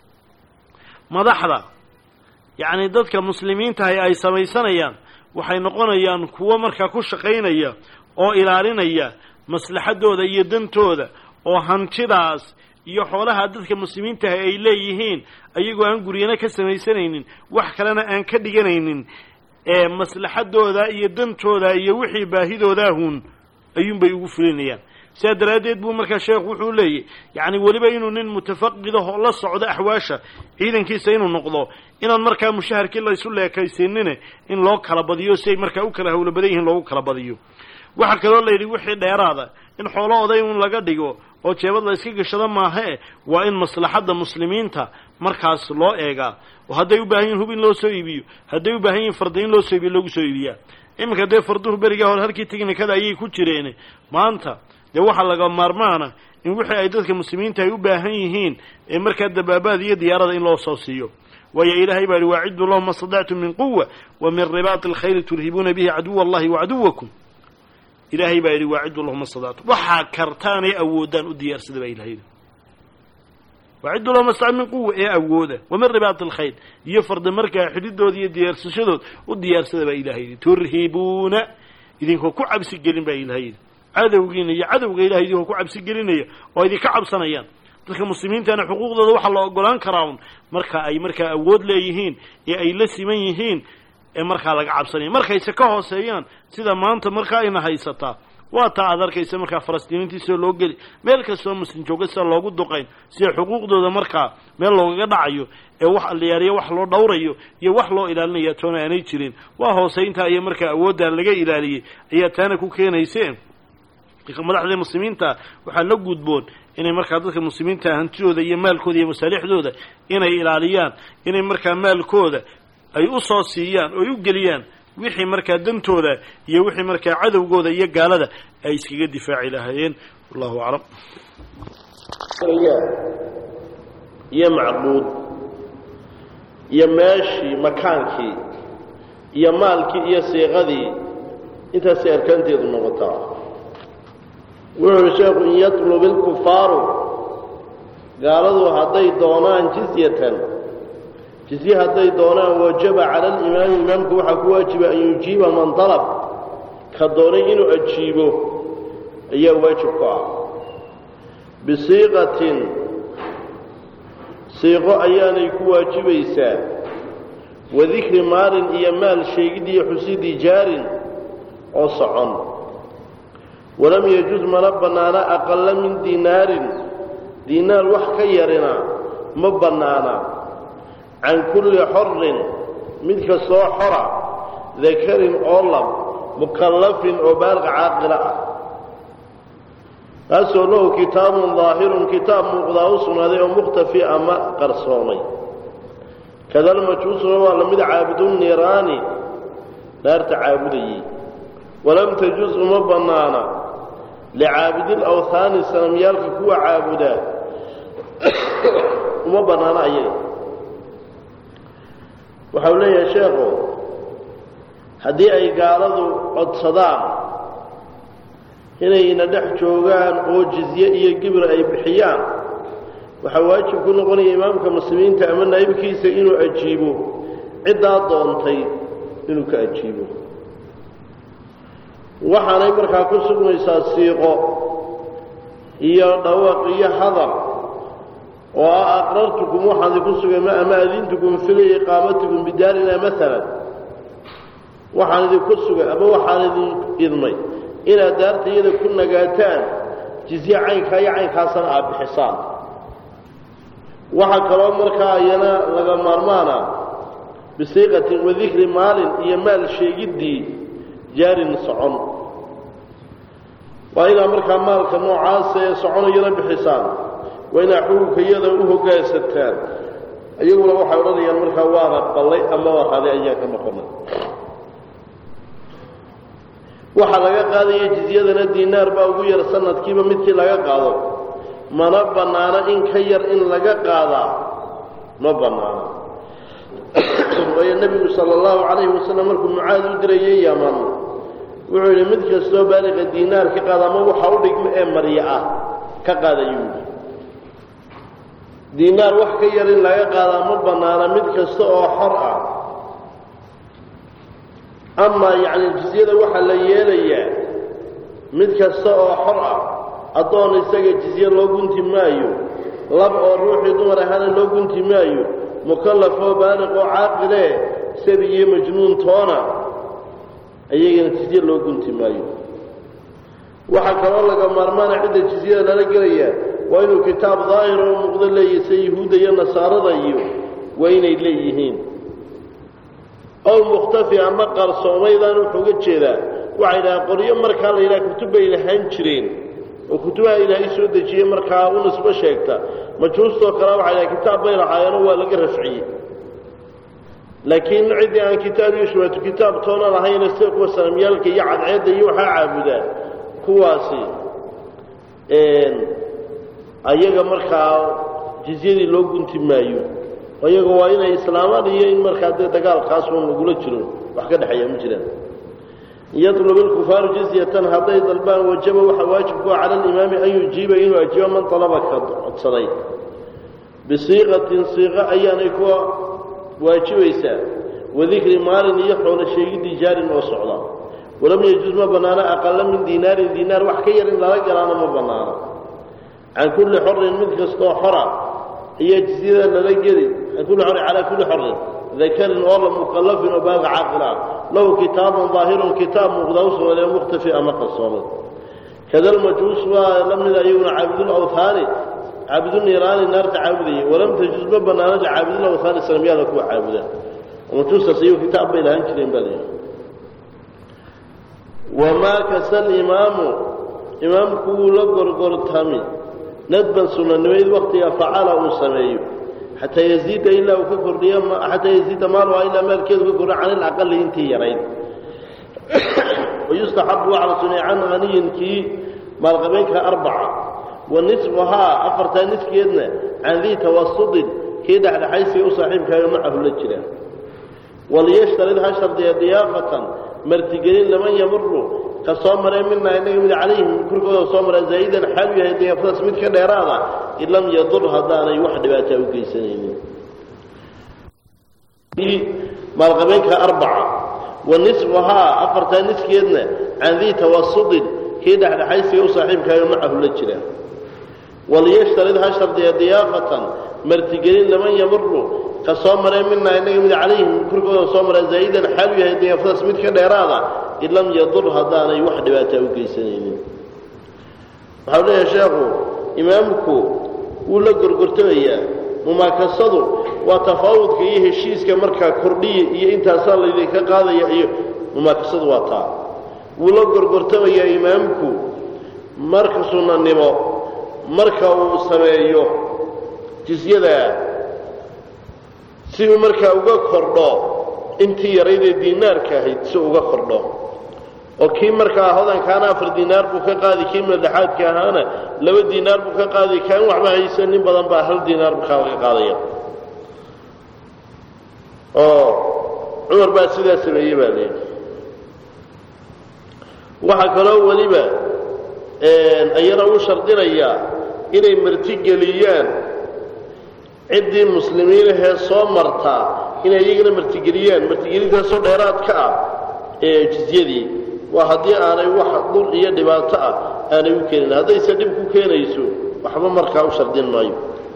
madaxda yacni dadka muslimiintahay ay samaysanayaan waxay noqonayaan kuwo markaa ku shaqaynaya oo ilaalinaya maslaxadooda iyo dantooda oo hantidaas iyo xoolaha dadka muslimiintahay ay leeyihiin ayagoo aan guryana ka samaysanaynin wax kalena aan ka dhiganaynin ee maslaxadooda iyo dantooda iyo wixii baahidoodahun ayuunbay ugu fulinayaan sidaa daraaddeed buu markaa sheekhu wuxuu leeyahy yacni weliba inuu nin mutafaqidaho la socdo axwaasha ciidankiisa inuu noqdo inaan markaa mushaharkii laysu leekaysiinine in loo kala badiyo si ay markaa u kala hawlo badan yihiin loogu kala badiyo waxaa kaloo layidhi wixii dheeraada in xoolo oday un laga dhigo oo jeebad la iska gashado maahae waa in maslaxadda muslimiinta markaas loo eegaa oo hadday u baahan yihin hub in loo soo iibiyo hadday u baahan yihin farda in loo soo iibiyo loogu soo iibiyaa iminka dee farduhu berigaa hore halkii teknikada ayay ku jireen maanta dee waxaa laga maarmaana in wixii ay dadka muslimiinta ay u baahan yihiin ee markaa dabaabaad iyo diyaarada in loo soo siiyo waayo ilaahay baa ihi waaciduu lahum ma stadactum min quwa wa min ribaati alkhayri turhibuuna bihi caduwa allahi wacaduwakum ilaahay baa yidhi waaciduu lahum ma stadactum waxaa kartaanay awoodaan u diyaarsada baa ilahay yidhi waaciduu lahum ma stadactum min quwa ee awooda wa min ribaati alkhayr iyo farda markaa xididooda iyo diyaarsashadood u diyaarsada baa ilahay yidhi turhibuuna idinkoo ku cabsi gelin baa ilahay yidhi cadowgiina iyo cadowga ilahay idinkoo ku cabsi gelinaya oo idinka cabsanayaan dadka muslimiintana xuquuqdooda waxaa la ogolaan karaa un marka ay markaa awood leeyihiin ee ay la siman yihiin ee markaa laga cabsanaya markayse ka hooseeyaan sida maanta markaa ayna haysataa waa taa aad arkaysa markaa falastiiniintiisoo loo geli meel kastoo muslim jooga sida loogu duqayn sida xuquuqdooda markaa meel loogaga dhacayo ee wax alliyaariyo wax loo dhowrayo iyo wax loo ilaalinaya toona aanay jirin waa hooseyntaa iyo markaa awooddaa laga ilaaliyey ayaa taana ku keenayseen madaxda muslimiinta waxaa la gudboon inay markaa dadka muslimiinta hantidooda iyo maalkooda iyo masaalixdooda inay ilaaliyaan inay markaa maalkooda ay u soo siiyaan oo ay u geliyaan wixii markaa dantooda iyo wixii markaa cadowgooda iyo gaalada ay iskaga difaaci lahaayeen wallahu aclam iyo macbuud iyo meeshii makaankii iyo maalkii iyo siiqadii intaasay arkaanteedu noqotaa wuxuu uhi sheekhu in yatlub ilkufaaru gaaladu hadday doonaan jizyatan jizye hadday doonaan wajaba cala alimaami imaamku waxaa ku waajiba an yujiiba man dalab ka doonay inuu ajiibo ayaa waajib ku ah bisiiqatin siiqo ayaanay ku waajibaysaa wadikri maalin iyo maal sheegidii iyo xusidii jaarin oo socon walam yajuz mana bannaana aqalla min diinaarin diinaar wax ka yarina ma bannaana can kulli xorin mid kastoo xora dakarin oo lab mukallafin oo baaliq caaqila ah kaasoo lahu kitaabun daahirun kitaab muuqdaa u sugnaaday oo mukhtafi ama qarsoomay kadalmajuusuna waa lamid caabudu niiraani naarta caabudayey walam tajuz uma bannaana licaabidil awhaani sanamyaalka kuwa caabudaa uma bannaano ayaga waxau leeyahay sheekhu haddii ay gaaladu codsadaan inayna dhex joogaan oo jizye iyo gibir ay bixiyaan waxaa waajib ku noqonaya imaamka muslimiinta ama naa'ibkiisa inuu ajiibo ciddaa doontay inuu ka ajiibo waxaanay markaa ku sugnaysaa siiqo iyo dhawaq iyo hadal oo ah aqrartukum waxaan idinku sugay ma ama adintukum fili iqaamatikum bidaarina maalan waxaan idinku sugay ama waxaan idin idmay inaad daarta iyada ku nagaataan jizye caynkaa iyo caynkaasana aad bixisaan waxaa kaloo markaa iyana laga maarmaana bisiiqatin wadikri maalin iyo maal sheegiddii jaarin socon waa inaa markaa maalka noocaasa ee soconayana bixisaan waa inaa xukunka iyada u hoggaansataan iyaguna waxay odhanayaan markaa waana qallay ama waraaday ayaan ka noqonay waxaa laga qaadaya jizyadana diinaar baa ugu yar sanadkiiba midkii laga qaado mana bannaano in ka yar in laga qaadaa ma bannaano waayo nebigu sala allahu calayhi wasalam markuu mucaad u dirayay yaman wuxuu yidhi mid kastoo baaliqa diinaar ka qaada ama waxa u dhigma ee marya ah ka qaadayuu yidhi diinaar wax ka yar in laga qaadaa ma bannaana mid kasta oo xor ah amaa yacni jizyada waxaa la yeelayaa mid kasta oo xor ah addoon isaga jizye loo gunti maayo lab oo ruuxii dumar ahaana loo gunti maayo mukallaf oo baaliq oo caaqilee sabi iyo majnuun toona ayagana jizye loo gunti maayo waxaa kaloo laga maarmaana cidda jizyada lala gelayaa waa inuu kitaab daahir oo muuqdo leeyahay sida yuhuudda iyo nasaarada iyo waa inay leeyihiin ow mukhtafi ama qarsoomaydaan wuxuu uga jeedaa waxay dhahaan qoryo markaa la yidhaha kutub bay lahaan jireen oo kutubaha ilaahay soo dejiyey markaa u nisbo sheegta majuustoo kale waxay dhaha kitaab bay lahaayeenoo waa laga rafciyey laakiin ciddii aan kitaab iyo shubaatu kitaab toona lahayna sida kuwa sanamyaalka iyo cadceedda iyo waxaa caabudaa kuwaasi ayaga markaa jizyadii loo gunti maayo iyaga waa inay islaamaan iyo in markaa dee dagaalkaas uun lagula jiro wax ka dhexeeya ma jiraan yatlub ilkufaaru jizyatan hadday dalbaan wajaba waxaa waajib ku ah cala alimaami an yujiiba inuu ajiibo man dalaba ka codsaday bisiiqatin siiqo ayaanay kuwa waajibaysaa wadikri maalin iyo xoolo sheegidii jaarin oo socda walam yajuz ma bannaano aqala min diinaarin diinaar wax ka yar in lala galaano ma bannaano can kulli xorin mid kastoo xora ayaa jizyada lala geli can kulli xorin calaa kulli xorin dakarin oo la mukallafin oo baaga caaqil ah lahu kitaabun daahirun kitaab muuqda u sugnaaday mukhtafi ama qarsoomay kada almajuus waa la mida iyaguna caabidul awthaani caabidul niiraani naarta caabudayay walam tajuz ma banaano licaabidul awthaani sanamyaada kuwa caabuda majuustaas iyagu kitaab bay lahaan jireen baa layidhi wamaa kasa alimaamu imaamku wuu la gorgortami nadban sunanimayd waktiga facala uu sameeyo xataa yaziida ilaa uu ka kordhiyo xataa yaziida maaluha ilaa maalkeedu ka kordhiyo can ilaqali intii yarayd wayustaxabu waxaa la suneeya can haniyin kii maalqabeynka arbaca wa nisfuhaa afartaa niskeedna can dii tawasudin kii dhexdhexaysiga u saaxiibkaayo macahu la jira waliyashtarid ha shardiya diyaafatan martigelin laman yamuru ka soo maree minaa inaga mid calayhim korkooda soo mara zaa'idan xaalu yahay diyaafadaas mid ka dheeraada in lam yadur haddaanay wax dhibaataa u geysanaynin maalqabeenka arbaca wa nisfuhaa afartaa niskeedna can dii tawasudin kii dhexdhexaysiga u saaxiibkaayo macahu la jira waliyashtarid ha shardiya diyaafatan martigelin laman yamuru ka soo maree minaa inaga mid calayhim korkooda soo mara zaa'idan xaalu yahay diyaafadaas mid ka dheeraada in lam yadur haddaanay wax dhibaataa u geysanaynin waxau leeyahay sheekhu imaamku wuu la gorgortamayaa mumaakasadu waa tafaawudka iyo heshiiska markaa kordhiya iyo intaasaa laydinka qaadaya iyo mumaakasadu waa taa wuu la gorgortamayaa imaamku marka sunnanimo marka uu sameeyo jisyada si uu markaa uga kordho intii yaraydee diinaarka ahayd si uga kordho oo kii markaa hodankaana afar diinaar buu ka qaadi kii madaxaadka ahaana laba diinaar buu ka qaadi kaan waxba haysa nin badan baa hal diinaar markaa laga qaadaya oo cumar baa sidaa sameeyey baa leeyahy waxaa kaloo weliba ayana u shardinayaa inay martigeliyaan ciddii muslimiinahee soo martaa inay iyagana martigeliyaan martigelintaasoo dheeraad ka ah ee jizyadii waa haddii aanay wax dur iyo dhibaato ah aanay u keenin haddayse dhib ku keenayso waxba markaa u shardin maayo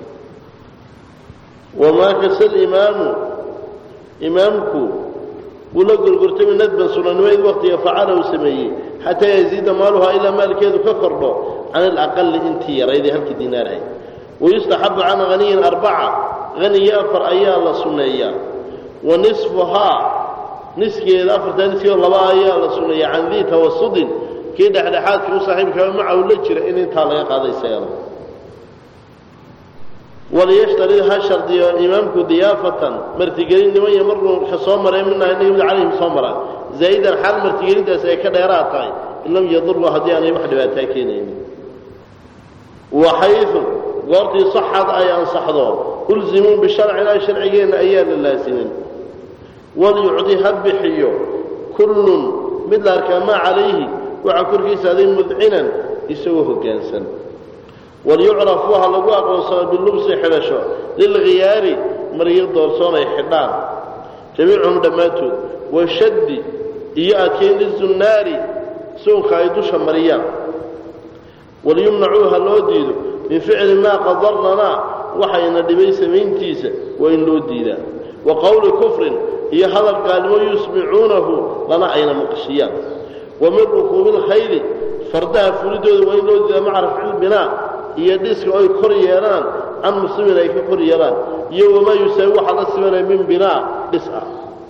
wamaa kasa alimaamu imaamku wuu la gorgortami nadban sunanimayd waktiga facala uu sameeyey xataa yaziida maaluhaa ilaa maalkeedu ka kordho can alaqali intii yaraydee halkii diinaar ahayd wayustaxabu can haniyin arbaca haniyo afar ayaa la sunneeyaa wa nisfuhaa niskeeda afartaa niskeeda laba ayaa la sunneeyaa can dii tawasudin kii dhexdhexaadka u saaxiibkaa macahu la jira in intaa laga qaadaysayaalo waliyashtarid ha shardiyo imaamku diyaafatan martigelin niman yamaru ka soo maree minaa inaga mid calayhim soo maraan zaa'idan xaal martigelintaas ay ka dheeraad tahay in lam yadurba haddii aanay wax dhibaataa keenaynin waxaydu goortii saxad ay ansaxdo ulzimuu bisharcina sharcigeenna ayaa la laasimin walyucdi ha bixiyo kullun mid la arkaa maa calayhi waxaa korkiisa aday mudcinan isagoo hoggaansan walyucraf waxa lagu aqoonsado bilubsi xidhasho lilkhiyaari maryo doorsoon ay xidhaan jamiicuhum dhammaantood washaddi iyo adkeyn lizunnaari suunka ay dusha mariyaan walyumnacuu ha loo diido min ficli maa qadarnanaa waxayna dhibay samayntiisa waa in loo diidaa wa qowli kufrin iyo hadal gaalnimo yusmicuunahu lana ayna maqashiyaan wa min rukuubi lkhayli fardaha fulidooda waa in loo diidaa maca rafcilbinaa iyo dhiska oy kor yeelaan can muslimin ay ka kor yeelaan iyo wamaa yusaawi waxaa la simanaya min binaa dhis ah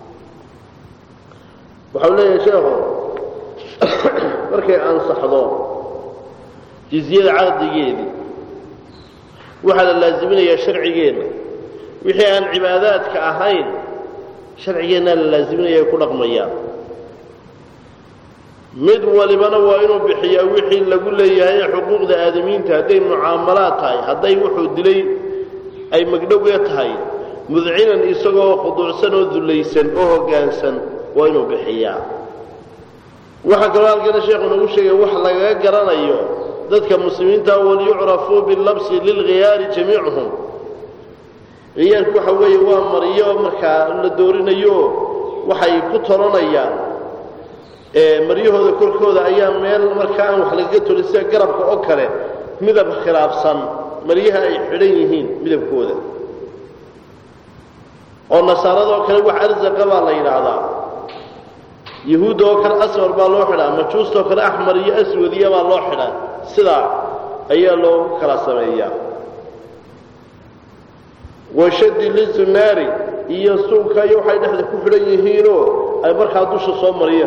waxau leeyahay sheekhu markay ansaxdo jizyada caqdigeedii waxaa la laaziminayaa sharcigeenna wixii aan cibaadaadka ahayn sharcigeennaa la laaziminaya ay ku dhaqmayaan mid walibana waa inuu bixiyaa wixii lagu leeyahay xuquuqda aadamiinta hadday mucaamalaad tahay hadday wuxuu dilay ay magdhowga tahay mudcinan isagoo khuduucsan oo dullaysan oo hoggaansan waa inuu bixiyaa waxaa kaloo halkana sheekhu nagu sheegay wax lagaga garanayo dadka muslimiinta walyucrafuu bilabsi lilkhiyaari jamiicuhum khiyaarku waxa weeye waa mariyo markaa la doorinayo waxay ku tolanayaan maryahooda korkooda ayaa meel markaa aan wax lagaga tolin sida garabka oo kale midab khilaafsan maryaha ay xidhan yihiin midabkooda oo nasaaradoo kale wax arsaqa baa la yidhaahdaa yahuudda oo kale asfar baa loo xidhaa majuustoo kale axmar iyo aswadiya baa loo xidhaa sidaa ayaa loogu kala sameeyaa washadi lizunaari iyo suuka iyo waxay dhexda ku xidhan yihiinoo ay markaa dusha soo mariya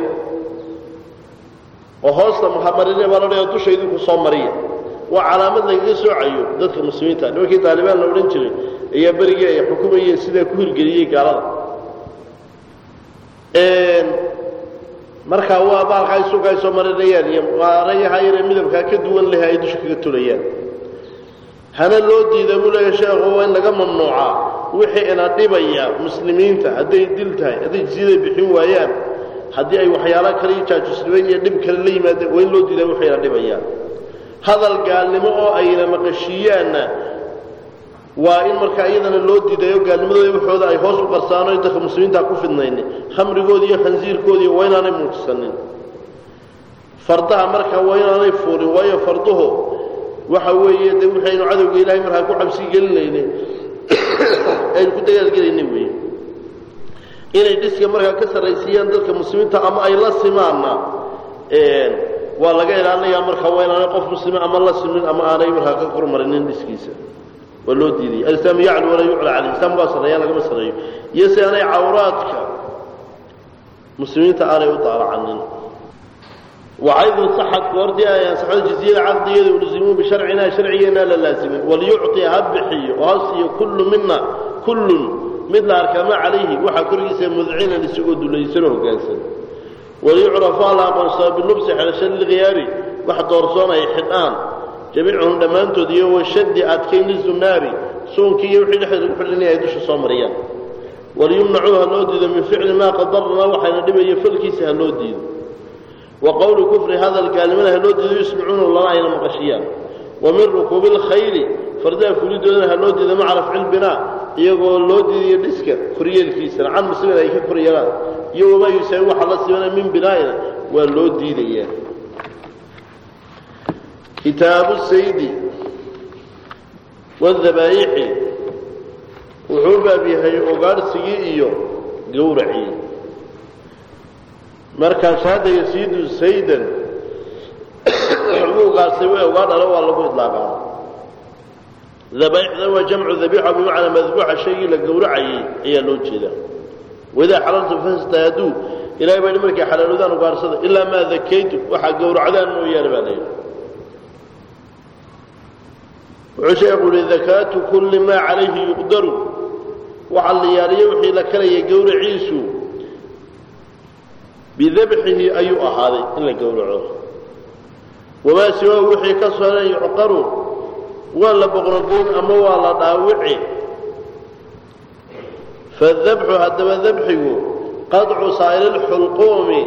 oo hoosta mahamarine baa la dhaya dusha idinku soo mariya waa calaamad lagaga soocayo dadka muslimiinta nimankii taalibaan la odhan jiray ayaa berigii ay xukumayeen sidaa ku hirgeliyey gaalada markaa waa baalka ay suuka ay soo marinayaan iyo maarayaha yaree midabkaa ka duwan leh ay dusha kaga tulayaan hana loo diida buu leeya sheekhu waa in laga mamnuucaa wixii ina dhibaya muslimiinta hadday dil tahay hadday jisiyaday bixin waayaan haddii ay waxyaalo kale iyo jaajusnimo iyo dhib kale la yimaadeen waa in loo diidaa wixii ina dhibayaan hadal gaalnimo oo ayna maqashiiyaanna waa in markaa iyadana loo diidayo gaalnimadooda waxooda ay hoos u qarsaano ay dadka muslimiinta ku fidnaynin khamrigooda iyo khansiirkoodii waa inaanay muujisanin fardaha markaa waa inaanay fuulin waayo farduhu waxa weeye dee waxaynu cadowga ilaahay markaa ku cabsi gelinayne aynu ku dagaalgelayna weeye inay dhiska markaa ka sarraysiiyaan dadka muslimiinta ama ay la simaanna waa laga ilaalinayaa markaa waa inaanay qof muslima ama la simin ama aanay markaa ka kormarinin dhiskiisa waa loo diidayay alislaam yaclu walaa yucla caleyh islaamku waa sarreeya lagama sarreeyo iyo si aanay cawraadka muslimiinta aanay u daalacanin وعيد صحت وردي آية صحت جزيرة عقدية ولزمون بشرعنا شرعينا للازمين وليعطي هبحي وهصي كل منا كل مثل أركما عليه وحكريس مذعين لسعود ليسنه قاسا وليعرف على منصاب باللبس على شل الغياري واحد ورسونا يحدان جميعهم دمان تديه والشد أتكين للزناري سون كي يوحي لحد الحلني يدوش صامريان وليمنعوها اللودي من فعل ما قدرنا وحين نبي يفلكيسها اللودي وقول كفر هذا الكلمة هلود يسمعون الله إلى مقشيان ومن ركوب الخيل فردا كل دون هلود إذا مع رفع البناء يقول لود يدسك كريه الكيسر عن مسلمين أي كريان يوم ما يسوي حلا سمنا من بنائنا واللود دي كتاب السيد والذبائح وحوبا بها وقال سيئيو قورعي markaas hadda yasiidu saydan xuquuqaasi way uga dhalo waa lagu idlaaqaa dabaixda waa jamcu dabiixa bimacnaa madbuuxa shaygii la gowracayay ayaa loo jeedaa waidaa xalaltu fastaaduu ilahay baa markay xalaaloodaan ugaarsada ilaa maa dakaytu waxaa gowracdaan mooyaane baa layidhi wuxuu sheekhu uhi dakaatu kulli maa calayhi yuqdaru waxa la yaaliyo wixii la karaya gowraciisu bidabxihi ayuu ahaaday in la gowraco wamaa siwaahu wixii ka soran yucqaru waa la boqnogoyn ama waa la dhaawici fadabxu haddaba dabxigu qadcu saa'iri lxulquumi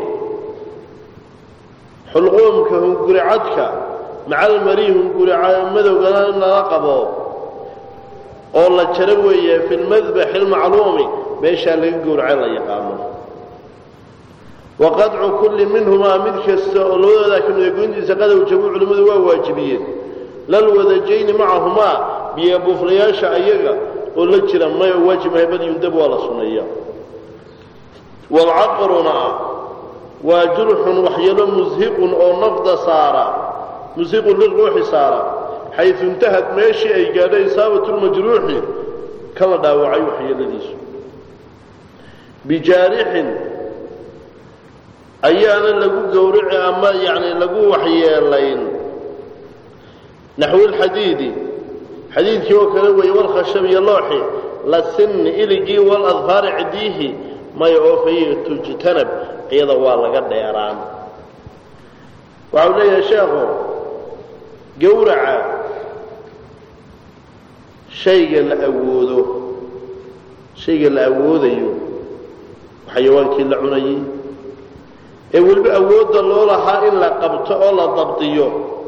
xulquumka hunguricadka maca almarii hungurimadowgana in lala qabo oo la jaro weeye fi lmadbaxi almacluumi meeshaa laga gowraca la yaqaano waqadcu kulli minhumaa mid kasta oo labadoodaa ka mida goyntiisa qadow jabu culimmadu waa waajibiyeen lalwadajayni macahumaa biyo buuflayaasha ayaga oo la jira may oo waajib mahay bad yundab waa la sunneeya walcaqruna waa jurxun waxyeelo mushiqun oo nafda saara mushiqun liruuxi saara xaysu intahad meeshii ay gaadho isaabatu lmajruuxi kala dhaawacay waxyeeladiisu bijaarixin ayaana lagu gowrici ama yani lagu waxyeelayn naxwi lxadiidi xadiidkii oo kale weeye walkhashab iyo looxi la sinni iligii waladfaari cidiihi may oo fayi tujtanab iyada waa laga dheeraan waxau leeyahay sheekhu gowraca shayga la awoodo shayga la awoodayo xayawaankii la cunayay ee weliba awoodda loo lahaa in la qabto oo la dabdiyo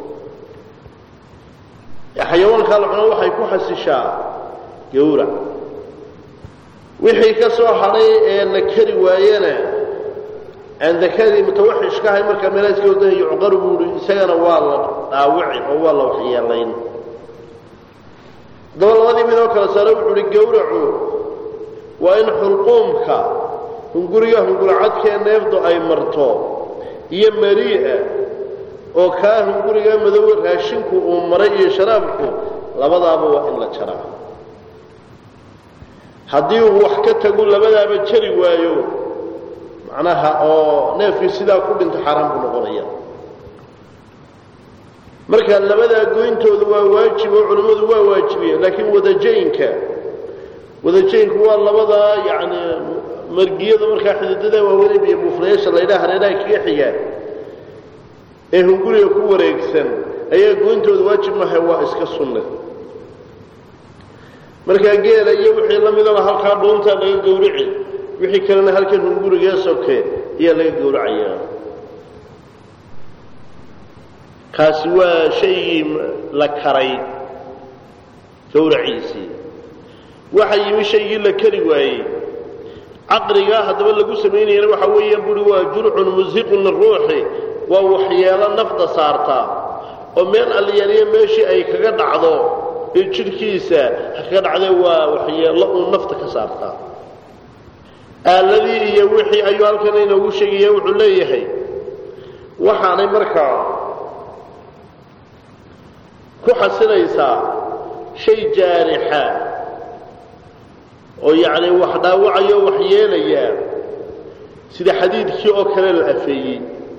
xayawaankaa la cuno waxay ku xasishaa gowrac wixii ka soo hadhay ee la kari waayena aan dakadii mutawaxishka ahay markaa meelaaska odahay yucqaru buuhi isagana waa la dhaawici oo waa la waxyeelayn daba labadii midoo kale saare wuxuu uhi gowracu waa in xulquumka hunguriga hungurcadkee neefdu ay marto iyo marii'a oo kaa hunguriga madowe raashinku uu maray iyo sharaabku labadaaba waa in la jaraa haddii uu wax ka tagu labadaaba jari waayo macnaha oo neefkii sidaa ku dhinto xaaraan buu noqonaya marka labadaa goyntooda waa waajib oo culimmadu waa waajibiyeen laakiin wadajaynka wadajaynku waa labadaa yacni margiyada markaa xididada waaweyn iyo buuflayaasha laydhaha hareeraha kaga xigaan ee hunguriga ku wareegsan ayaa goyntooda waajib mahay waa iska sunne markaa geela iyo wixii la midaba halkaa dhuuntaa laga gowrici wixii kalena halkan hungurigee soke ayaa laga gowracayaa kaasi waa shaygii la karay gowraciisii waxa yimi shaygii la kari waayey caqrigaa haddaba lagu samaynayana waxa weeyaan buhi waa jurcun musiqun liruuxi waa waxyeelo nafda saartaa oo meel alliyaaliya meeshii ay kaga dhacdo ee jidhkiisa ha kaga dhacdee waa waxyeello uun nafta ka saartaa aaladii iyo wixii ayuu halkan inoogu sheegaya wuxuu leeyahay waxaanay markaa ku xasilaysaa shay jaarixa oo yacni wax dhaawacayo wax yeelaya sida xadiidkii oo kale la afeeyey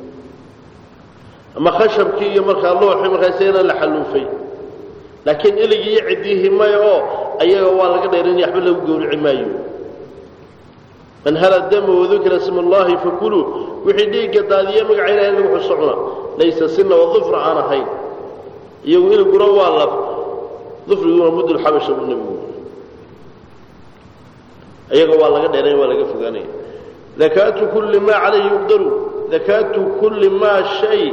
ama khashabkii iyo markaa looxii markaasena la xalluufay laakiin iligii iyo ciddihii maya oo ayaga waa laga dheerinaya waxba lagu gowrici maayo man hala dama wadukira sma allahi fakuluu wixii dhiigga daadiye magaca ilahay lagu xuso cuna laysa sina wadufra aan ahayn iyagu iliguna waa laf dufriguna mudulxabasha buu nebigu iyaga waa laga dheeray waa laga fogaanaya dakaatu kulli maa calayhi yuqdaru dakaatu kulli maa shay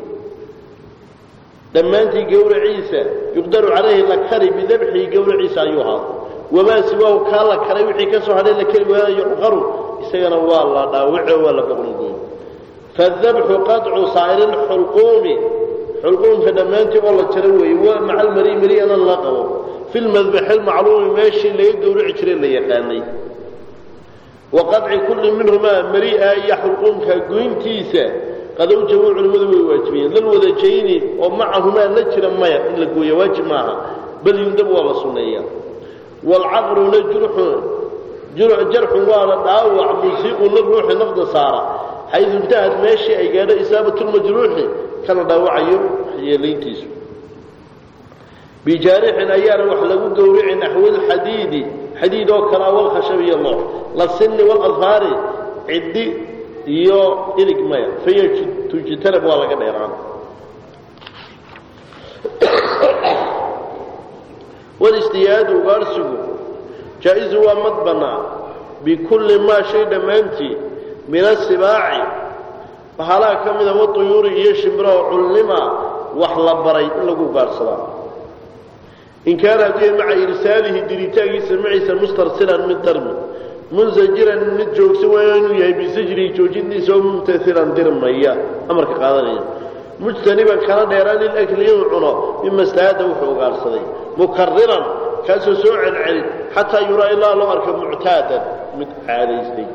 dhammaantii gowraciisa yuqdaru calayhi la kari bidabxihi gowraciisa ayuu ahaa wamaa siwaahu kaa la karay wixii ka soo hadhay la kari waaya yuqaru isagana waa la dhaawico waa la boqnogooy fadabxu qaطcu saa'iri lxulquumi xulquumka dhammaantii oo la jaro weeye waa maca almari mariyana la qabo fi lmadbaxi lmacluumi meeshii laga gowrici jiray la yaqaanay wa qaطci kulli minhumaa mari'a iyo xulquumka goyntiisa qadowjabu culimmadu way waajibiyeen lal wadajayni oo macahumaa la jira maya in la gooya waajib maaha bal yundab waa la sunneeya waalcaqruna jurxun jarxun waana dhaawac musiiqun la ruuxi nafda saara xaydu intahad meeshii ay gaadho isaabatulmajruuxi kana dhaawacayo waxyeelayntiisu bijaarixin ayaana wax lagu gowrici naxwilxadiidi xadiid oo kale walkhashab iyo loox la sinni waladfaari ciddi iyo ilig maya faytujtanab waa laga dheeraan walistiyaadu ugaarsigu jaa-isu waa mad bannaa bikulli maa shay dhammaantii min asibaaci bahalaha ka mida watuyuuri iyo shimbiraho cullima wax la baray in lagu ugaarsadaa in kaana hadduu yahay maca irsaalihi diritaankiisa maciisa mustarsilan mid darmi munsajiran mid joogsan waayo inuu yahay bisajrihi joojintiisa oo mumtailan dirmaya amarka qaadanaya mujtaniban kana dheeraan lilakli inuu cuno mima staada wuxuu ugaarsaday mukariran kaasoo soo celcelin xataa yuraa ilaa loo arka muctaadan mid caadaystay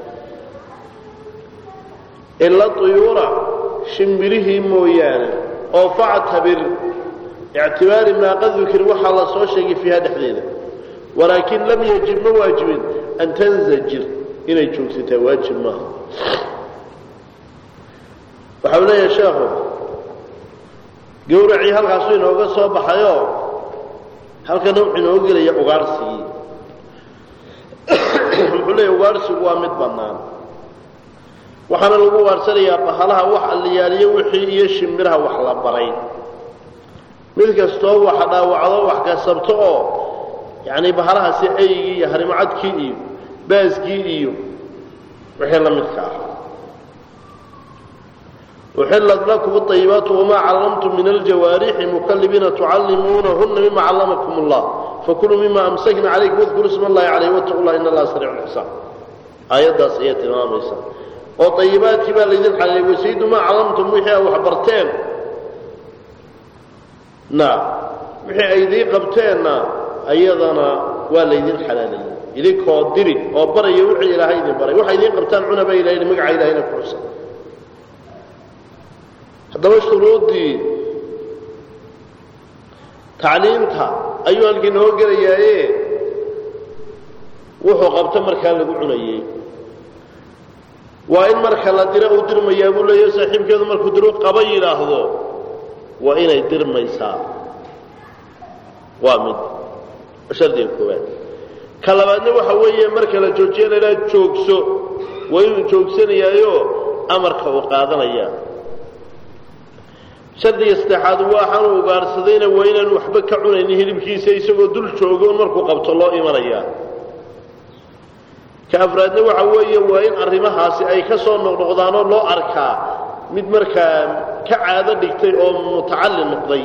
ila tuyuura shimbirihii mooyaane oo factabir ictibaari maa qad dukir waxaa la soo sheegay fiiha dhexdeeda walaakin lam yajib ma waajibin an tanzajir inay joogsataa waajib maaha waxau leeyahay sheekhu gowracii halkaasuu inooga soo baxayoo halkana wuxuu inooga gelaya ugaarsigii wuxuu leeyahy ugaarsigu waa mid bannaan waxaana lagu ugaarsanayaa bahalaha wax alliyaaliyo wixii iyo shimbiraha wax la baray mid kastoo wax dhaawacdo wax kasabto oo yacni bahalahaasi aygii iyo harimacadkii iyo baaskii iyo wixii la midka ah uxillat lakum ayibaatu wamaa callamtum min aljawaarixi mukalibiina tucallimuunahuna mima callamakum allah fakuluu mima amsakna calaykum wadkuruu isma allahi calayh wattaqu llah in allaha sariicu lxisaab aayaddaas ayaa tilmaamaysa oo ayibaadkii baa laydin xalilay wasaydu maa callamtum wixii a wax barteen na wixii ay idiin qabteenna ayadana waa laydin xalaalayay idinkoo diri oo baraya wixii ilaahay idin baray waxay idiin qabtaan cunaba ilahay magaca ilahayna ku xusa haddaba shuruuddii tacliimta ayuu halkii noo gelayaaye wuxuu qabto markaa lagu cunayey waa in marka la dira uu dirmayaa buu leeyahy saaxiibkeedu markuu diru qaba yidhaahdo waa inay dirmaysaa waa mid shardiga koowaad ka labaadna waxa weeye marka la joojiya la idhaha joogso waa inuu joogsanayaayo amarka uu qaadanaya shardiga saddexaad waxaanu ugaarsadayna waa inaanu waxba ka cunaynin hilibkiisa isagoo dul joogoon markuu qabto loo imanayaa ka afraadna waxa weeye waa in arrimahaasi ay ka soo noqnoqdaanoo loo arkaa mid markaa ka caado dhigtay oo mutacalli noqday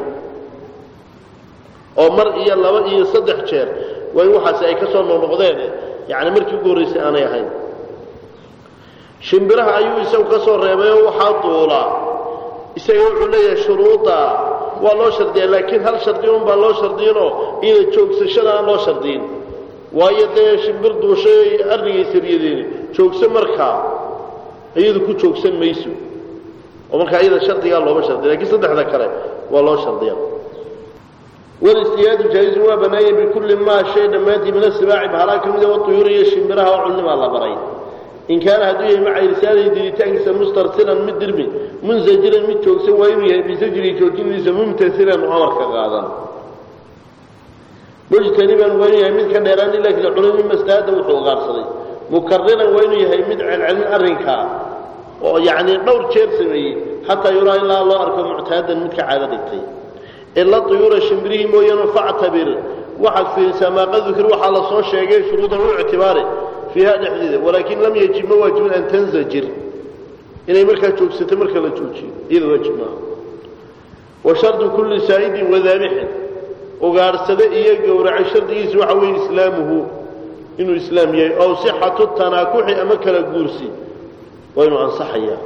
oo mar iyo laba iyo saddex jeer waa in waxaasi ay ka soo noqnoqdeen yacni markii ugu horraysay aanay ahayn shimbiraha ayuu isagu ka soo reebay oo waxaa duulaa isaga wuxuu leeyahay shuruudda waa loo shardiyaa laakiin hal shardi un baa loo shardiyinoo ina joogsashada aan loo shardiyin waayo dee shimbir duushay arnigay saryadeeni joogso markaa iyadu ku joogsan mayso oo markaa iyada shardigaa looma shardiya lakiin saddexda kale waa loo shardiya walistiyaadu jaaizun waa bannaanya bikulli maa shay dhammaantii min asibaaci bahalaa ka mida watuyuuri iyo shimbiraha oo culnimaa la baray in kaana hadduu yahay maca irsaalihi diritaankiisa mustarsilan mid dirmi munsajiran mid joogsan waa inuu yahay bisajrihi joojinadiisa mumtasilan oo amarka qaadan mujtaniban waa inuu yahay mid ka dheeraan ilaa kala cunay min maslaada wuxuu ugaarsaday mukariran waa inuu yahay mid celcelin arrinkaa oo yacni dhowr jeer sameeyey xataa yuraa ilaa loo arko muctaadan mid ka caado dhigtay ila tuyuura shimbirihii mooyaane factabir waxaad fiirisaa maa qad dukir waxaa la soo sheegay shuruudan u ictibaare fiiha dhexdeeda walaakin lam yajib ma waajibin an tanzajir inay markaa joogsato marka la joojiyo iyada waajib maaha wa shardu kulli saa'idin wadaabixin ugaadhsade iyo gowracay shardigiisa waxa weeye islaamuhu inuu islaam yahay ow sixatu tanaakuxi ama kala guursi waa inuu ansaxayaa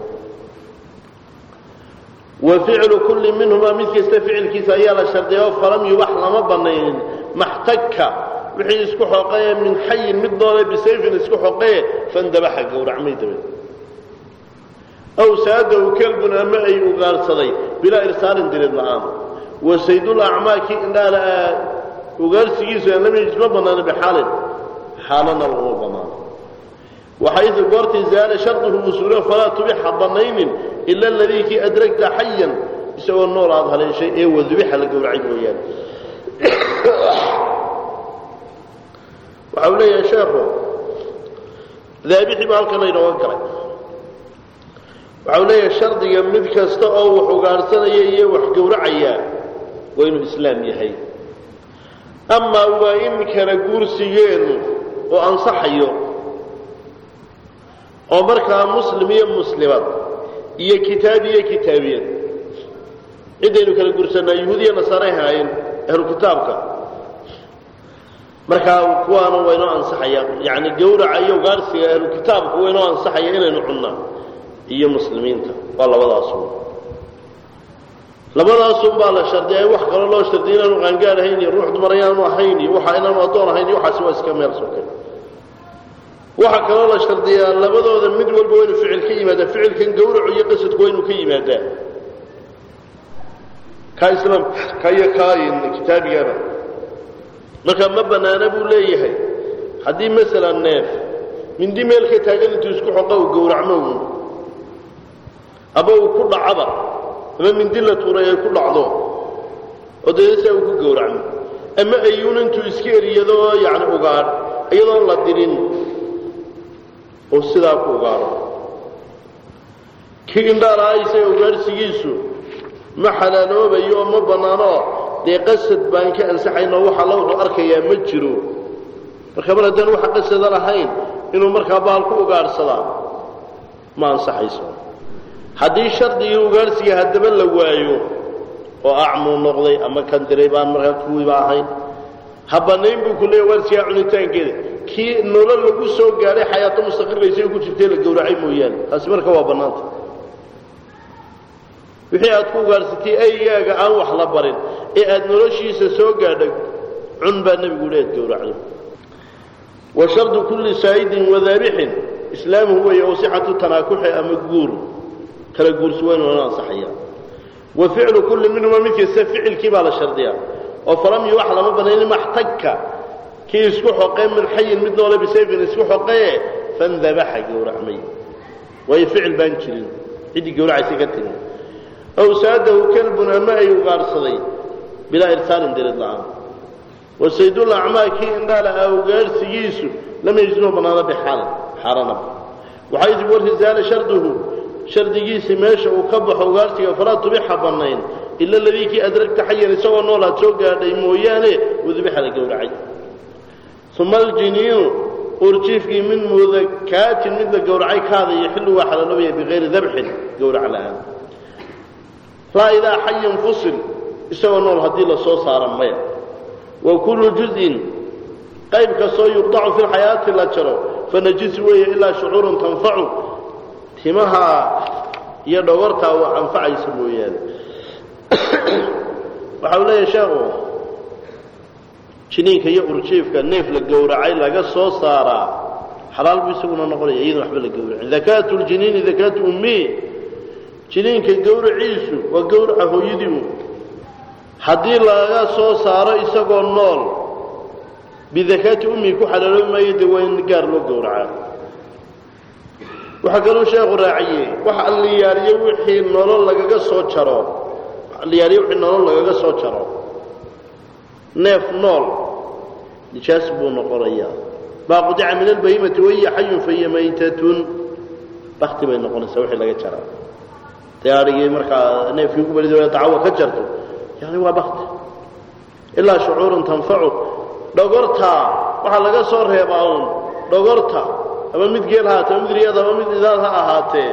wa ficlu kulli minhumaa mid kasta ficilkiisa ayaa la shardiya oo falam yubax lama banaynin maxtagka wixii isku xoqee min xayin mid noole bisayfin isku xoqee fandabaxa gowracmay dabeed aw saadahu kelbun ama ay ugaarsaday bilaa irsaalin dirid la'aan wa saydul acmaaki indhaana ugaarsigiisu aan lam yajid ma bannaana bixaalin xaalana laguma bannaano waxaydu goortii zaala sharduhu usuulo falaa tubixa bannaynin ila aladii kii adragta xayan isagoo nool aad haleeshay ee wadubixa la gowracay mooyaane waxa uu leeyahay sheekhu daabixii baa halkan laynooga galay waxa uu leeyahay shardiga mid kasta oo wax ugaadhsanaya iyo wax gowracaya waa inuu islaam yahay amaa waa in kala guursigeennu oo ansaxayo oo markaa muslim iyo muslimad iyo kitaab iyo kitaabiyad ciddaynu kala guursanaa yuhuud iyo nasaaray haayeen ahlu kitaabka markaa kuwaana waa inoo ansaxaya yacni gawraca iyo ugaarsiga ahlu kitaabka waa inoo ansaxaya inaynu cunnaa iyo muslimiinta waa labadaasun labadaasun baa la shardiyay wax kaloo loo shardiyay inaanu qaangaar ahayn iyo ruux dumar ayaanu ahayn iyo waxa inaanu addoon ahayn iyo waxaasi waa iska meel soke waxaa kaloo la shardiyaa labadooda mid walba waa inu ficil ka yimaadaa ficilkan gawracu iyo qasadku waa inuu ka yimaadaa kaa islaamka ka iyo kaayin kitaabigana marka ma bannaana buu leeyahay haddii masalan neef mindi meel ka taagan intuu isku xoqa uu gowracmo uun ama uu ku dhacaba ama mindi la tuuray ay ku dhacdo oo deedasaa uu ku gowracmo ama ayuun intuu iska eriyado yacni ugaadh iyadoon la dirin oo sidaa ku ugaadho kii indhaalaha isaga ugaadhsigiisu ma xalaaloobayo oo ma bannaano dee qasad baan ka ansaxaynoo waxa la wuxuu arkayaa ma jiro marka mar haddaan waxa qasada lahayn inuu markaa baal ku ugaadhsadaa ma ansaxayso haddii shardigii ugaadhsiga haddaba la waayo oo acmuu noqday ama kan diray baan markaa kuwiiba ahayn ha bannayn buu ku leeya ugaadhsigaa cunitaankeeda kii nolol lagu soo gaadhay xayaato mustaqirka isaga ku jirtay la gowracay mooyaane taasi marka waa bannaanta wixii aad ku ugaadhsatay aygaaga aan wax la barin ee aad noloshiisa soo gaadhay cun baa nebigu leed gowracdo wa shardu kulli saa'idin wadaabixin islaamuhu weeye oo sixatu tanaakuxi ama guur kala guursi weyn oona ansaxaya wa ficlu kulli minhuma mid kasta ficilkii baa la shardiyaa oo falam yuwax lama banayn maxtagka kii isku xoqee min xayin mid noole bisayfin isku xoqee fandabaxa gowracmay waayo ficil baan jirin ciddii gowracaysa ka tegin aw saadahu kalbun ama ay ugaadhsaday bilaa irsaalin dirid la'aan wasaydul acmaa kii indhaala ah ugaadhsigiisu lama yejinoo bannaano bixaal xaaranaba waxaa yidhi warisaala sharduhu shardigiisii meesha uu ka baxo ugaadhsiga falaa tubixa bannayn ila aladii kii adragta xayan isagoo nool aad soo gaadhay mooyaane udubixa la gowracay uma aljiniinu urjiifkii min mudakaatin mid la gowracay kaada yaxillu waa xalaloobaya bikayri dabxin gowrac la'aan laa idaa xayan fusil isagoo nool haddii la soo saara maya wa kullu juz'in qayb kastoo yuqdacu fi lxayaati la jaro fanajis weeye ilaa shucuurun tanfacu timaha iyo dhogortaa waa anfacaysa mooyaane waxa uu leeyahay sheekhu jiniinka iyo urjiifka neef la gowracay laga soo saaraa xalaal buu isaguna noqonaya iyadon waxba la gowracin dakaatu ljiniini dakaatu ummi jiniinka gowraciisu waa gowraca hooyadiiu haddii laga soo saaro isagoo nool bidakaati ummi ku xalaaloobi maayo dee waa in gaar loo gowracaa waxaa kaluu sheekhu raaciyey waxa alliyaariyo wixii nolol lagaga soo jaro alliyaariyo wixii nolol lagaga soo jaro neef nool nijaas buu noqonayaa maa qudica min albahimati wahiya xayun fahiya maytatun bakti bay noqonaysaa wixii laga jaraa dee adhigii markaa neefkii ugu balid dacawa ka jarto yani waa bakti ilaa shucuurun tanfacu dhogortaa waxaa laga soo reebaa uun dhogorta ama mid geel ha ahaatee ama mid riyad ama mid idaad ha ahaatee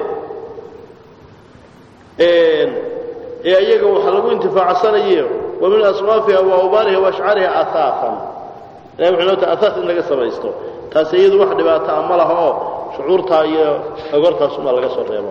ee iyaga waxa lagu intifaacsanayo wa min aswaafiha wa awbaariha wa ashcaariha aaasan ilahi wuxuu noo ta asaas in laga samaysto taasi iyadu wax dhibaato a ma laha oo shucuurtaa iyo dhogortaasumaa laga soo reeba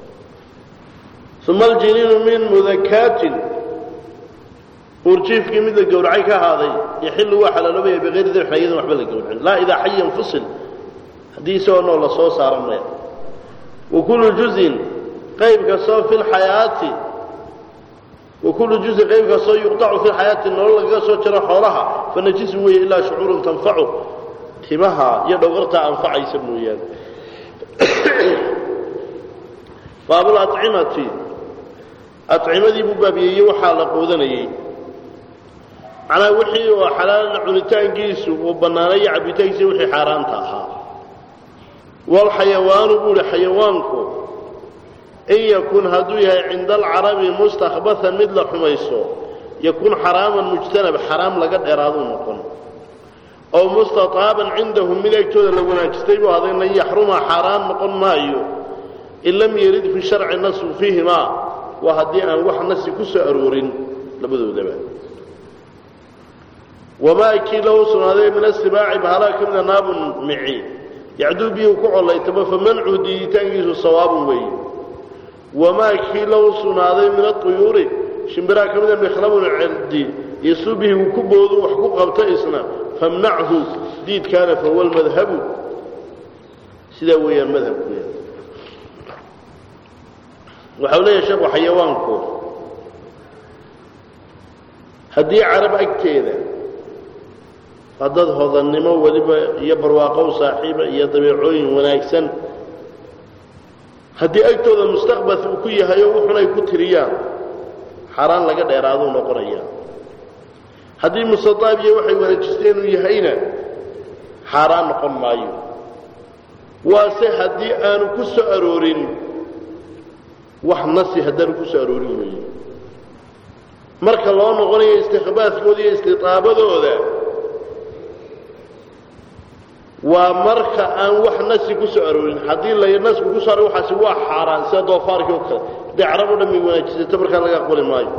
uma aljiniinu min mudakaatin uurjiifkii mid la gowracay ka ahaaday yaxillu waa xalaaloobaya bikayri dabxin iyadan waxba la gowracin laa idaa xayan fusil haddii isagoo nool la soo saaro maya wa kullu juzin qayb kastoo fi lxayaati wa kullu juzin qayb kastoo yuqdacu fi lxayaati nolol lagaga soo jaro xoolaha fa najisu weeye ilaa shucuurun tanfacu timaha iyo dhogortaa anfacaysa mooyaane baabulacimati accimadii buu baabiyeeyey waxaa la quudanayey macnaa wixii oo xalaal cunitaankiisu uu bannaanay iyo cabitaankiisa wixii xaaraanta ahaa walxayawaanu buu ihi xayawaanku in yakun hadduu yahay cinda alcarabi mustakbahan mid la xumayso yakun xaraaman mujtanab xaraam laga dheeraaduu noqon oo mustataaban cindahum mid agtooda la wanaajistay buu aday lan yaxruma xaaraan noqon maayo in lam yarid fi sharci nasu fiihimaa waa haddii aan wax nasi ku soo aroorin labadoodaba wamaa kii lahu sugnaaday min asibaaci bahalaa ka mida naabun mici yacduu biyuu ku collaytamo fa mancu diiditaankiisu sawaabun weeye wamaa kii lahu sugnaaday min aطuyuuri shimbiraa ka mida mikhlabun cerdi yasuu bihi uu ku boodu wax ku qabto isna famnachu diidkaana fahuwa lmadhabu sidaa weeyaan madhabku waxau leeyahay sheekhu xayawaanku haddii carab agteeda waa dad hodannimo weliba iyo barwaaqow saaxiiba iyo dabeecooyin wanaagsan haddii agtooda mustaqbal uu ku yahay oo wuxun ay ku tiriyaan xaaraan laga dheeraaduu noqonaya haddii mustadaab iyo waxay wanaajisteen uu yahayna xaaraan noqon maayo waase haddii aanu ku soo aroorin wax nasi haddaanu ku soo aroorin weeye marka loo noqonayo istikhbaaskooda iyo istitaabadooda waa marka aan wax nasi ku soo aroorin haddii la nasku ku soo aroor waxaasi waa xaaraan sida doofaarkii oo kale haddii carab o dhan may wanaajisato markaa laga aqbali maayo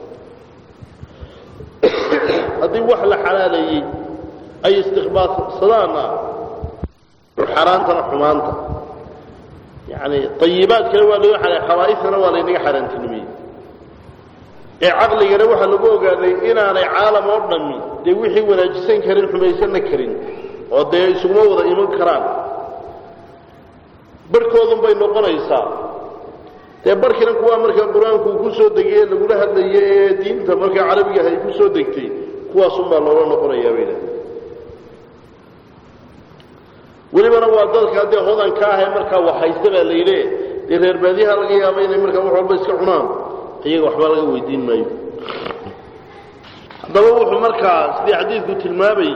haddii wax la xalaaleeyey ay istikhbaadsadaana xaaraantana xumaanta yani ayibaadkana waa laga xalay khabaaisana waa laynaga xaaraantinimiyey ee caqligana waxaa lagu ogaaday inaanay caalam oo dhammi dee wixii wanaajisan karin xumaysanna karin oo dee isuguma wada iman karaan barhkoodun bay noqonaysaa dee barhkina kuwaa markaa qur-aanku uu ku soo degay ee lagula hadlayay ee diinta markaa carabiga ay ku soo degtay kuwaasunbaa loola noqonayaa bay dhahay welibana waa dadka dee hodanka ah ee markaa waxhaysta baa layidhi dee reer baadiyaha laga yaaba inay markaa wax walba iska cunaan iyaga waxba laga weydiin maayo haddaba wuxuu markaa sidii xadiidku tilmaamayy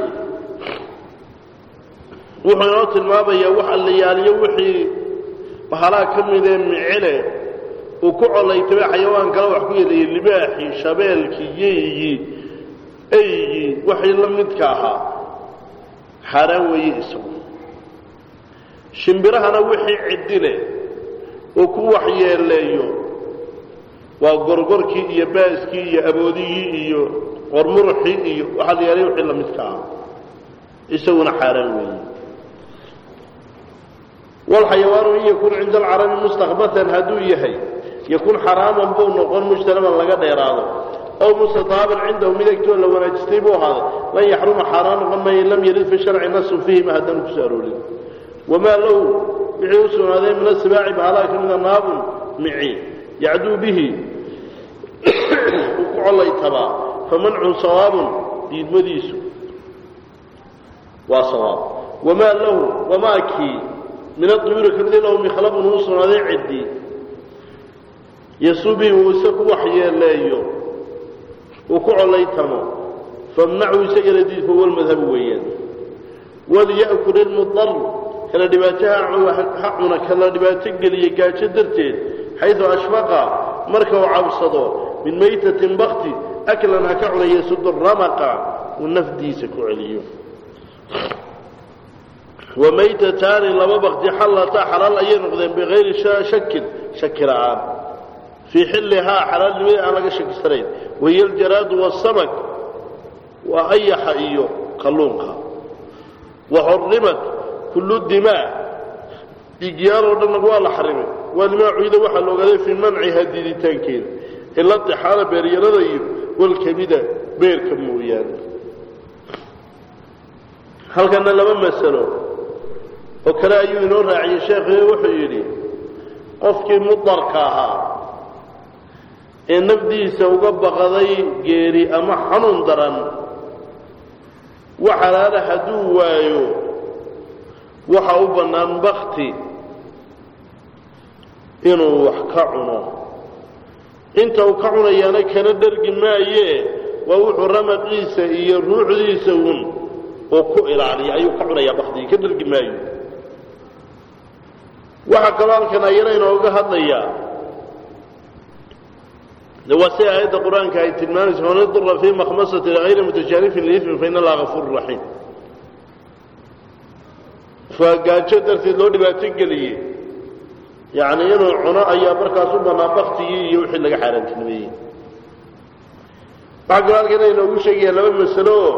wuxuu inoo tilmaamayaa wax allayaaliyo wixii bahalaha ka midee micele uu ku colaytamay xayawaan kale wax ku yeelaya libaaxii shabeelkii yeygii eygii waxii la midka ahaa xaaraan weeye isagu shimbirahana wixii cidile uu ku waxyeeleeyo waa gorgorkii iyo baaskii iyo aboodigii iyo qormuruxii iyo waxaa la yaalay wixii la midka ahaa isaguna xaaraan weeye walxayawaanu in yakun cinda alcarabi mustakbatan hadduu yahay yakun xaraaman buu noqon mujtanaban laga dheeraado ow mustataaban cindahu mid agtoo la wanaajistay buu ahaaday lan yaxruma xaaraan noqon maayo lam yarid fi sharci nasun fiihima haddaanu kusoo aroorin wamaa lahu wixii u sugnaaday min asibaaci bahalaha ka mida naabun mici yacduu bihi uu ku collaytabaa famancun sawaabun diidmadiisu waa sawaab wamaa lahu wamaa kii min aduyuuri ka mid lahu mikhlabun uu sugnaaday ciddi yasubi uu isa ku waxyeeleeyo uu ku collaytamo famnacu isagana diidka walmadhabu weeyaan walya'kul ilmudar kala dhibaataha ha cuna kala dhibaato geliya gaajo darteed xaydu ashfaqa marka uu cabsado min maytatin bakti aklan ha ka cuna yasudu ramaqa uu nafdiisa ku celiyo wamaytataani laba bakti xallataa xalaal ayay noqdeen bikayri shakin shaki la'aan fii xillihaa xalaalnimadii aan laga shakisanayn wahiya aljaraadu waasamak waa ayaxa iyo kalluunka waxurimat kullu dimaa dhiigyaaloo dhanna waa la xarimay waa limaa cuyda waxaa la ogaaday fii manciha diiditaankeeda ila dixaala beeryarada iyo walkabida beerka mooyaane halkana laba masalo oo kale ayuu inoo raaciyey sheekhiyo wuxuu yidhi qofkii mudarka ahaa ee nafdiisa uga baqaday geeri ama xanuun daran wax halaala hadduu waayo waxa u bannaan bakti inuu wax ka cuno inta uu ka cunayaana kana dhergi maayee waa wuxuu ramaqiisa iyo ruuxdiisa uun oo ku ilaaliya ayuu ka cunayaa baktigii ka dhergi maayo waxaa kaloo halkan ayana inooga hadlayaa de waa si aayadda qur-aanka ay tilmaamaysa man idura fii makhmasati hayri mutajaanifin liifmin fa in allaha gafuuru raxiim waa gaajo darteed loo dhibaato geliyey yacni inuu cuno ayaa markaas u bannaa baktigii iyo wixii laga xaaraantinimeeyey waxaa kaloo halkan inoogu sheegaya laba masalo oo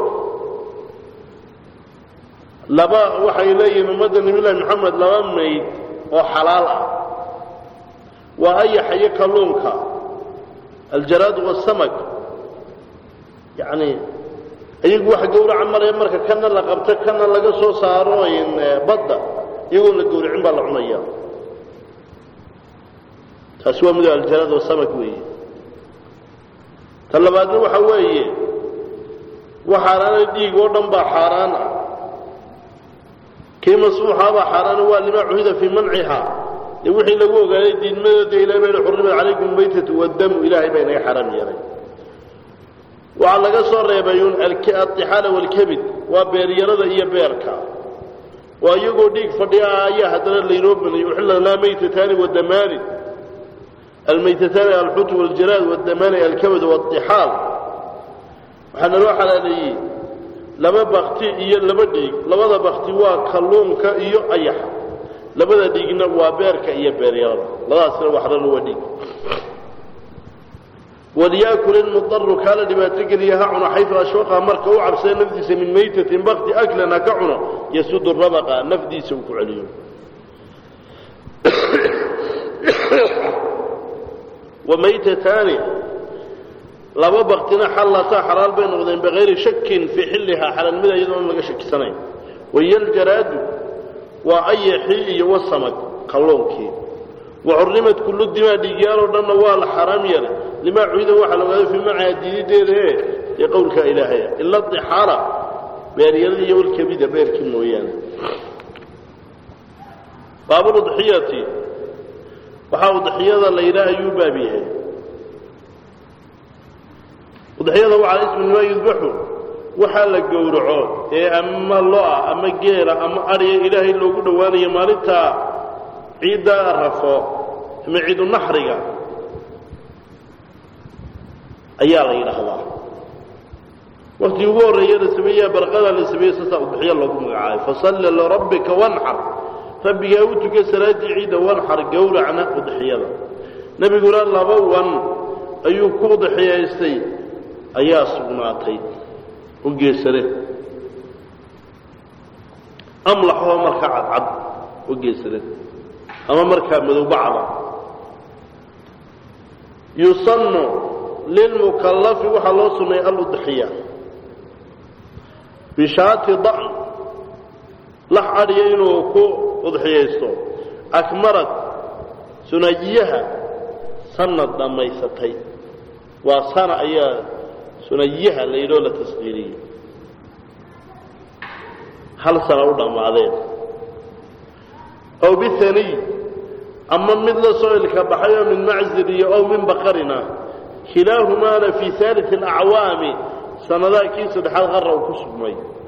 laba waxay leeyihiin ummadda nabiyullahi moxamed laba mayd oo xalaal ah waa ayaxa iyo kalluunka aljaraad wasamak yacni iyagu waxa gawraca maraya marka kana la qabto kana laga soo saaro badda iyagoon la gawracin baa la cunaya taasi waa mid aljaraad wasamak weeye ta labaadna waxa weeye wax xaaraana dhiig oo dhan baa xaaraan ah kii masfuuxaabaa xaaraana waa limaa cuhida fii manciha dee wixii lagu ogaaday diidmadeeda ilahay baa yihi xurrimat calaykum maytatu waddamu ilaahay baa inaga xaraam yeelay waxaa laga soo reebay un adixaala waalkabid waa beeryarada iyo beerka waa iyagoo dhiig fadhiya ah ayaa haddana laynoo banayay uxilla laa maytataani wadamaani almaytataani alxutu waljaraad wadamaani alkabad waadixaal waxaana loo xalaaleeyey laba bakti iyo laba dhiig labada bakti waa kalluunka iyo ayaxa labada dhiigna waa beerka iyo beeryarada labadaasna waxrana waa dhiig walyakul ilmudaru kaala dhibaato geliya ha cuno xayu ashwaqa marka u cabsada nafdiisa min maytatin bakti aklan ha ka cuno yasudu rabaqa nafdiisa uu ku celiyo wamaytataani laba baktina xallataa xalaal bay noqdeen bikayri shakin fii xillihaa xalaalnimada iyadoo an laga shakisanayn wayaljaraadu waa ayaxii iyo wasamag kalluunkii waxurrimad kullu dimaa dhiigyaaloo dhanna waa la xaraam yeelay limaa cuida waxaa la ogaaday fii macaa diidideeda ee ee qowlkaa ilaahaya ila dixaala beeryarada iyo walkabida beerkii mooyaane baabuludxiyati waxaa udxiyada la yidhaah ayuu baab yahay udxiyada waxaa ismu maa yudbaxu waxaa la gowraco ee ama lo-a ama geela ama adhiya ilaahay loogu dhowaanayo maalintaa ciidda rafo ama ciidu naxriga ayaa la yidhaahdaa waktii ugu horreeya la sameeyaa barqada la sameeyey saasaa udxiyo loogu magacaabay fasalli lirabbika wanxar rabbigaa u tuka salaaddii ciidda wanxar gowracna udxiyada nebiguna laba wan ayuu ku udxiyaystay ayaa sugnaatay u geesane amlaxoo markaa cadcad u geesane ama markaa madowbacda yusannu lilmukallafi waxaa loo sunneeyay aludxiya bishaati da'n lax adhiya inuu ku udxiyaysto akmarad sunajiyaha sanad dhammaysatay waa sana ayaa sunajiyaha la yidhoo la tasqiiriyey hal sana u dhammaadeen ow bihaniy ama mid la soo ilka baxay oo min maczir iyo ow min baqarina kilaahumaana fii aalii alacwaami sanadaha kii saddexaad qarra uu ku sugmay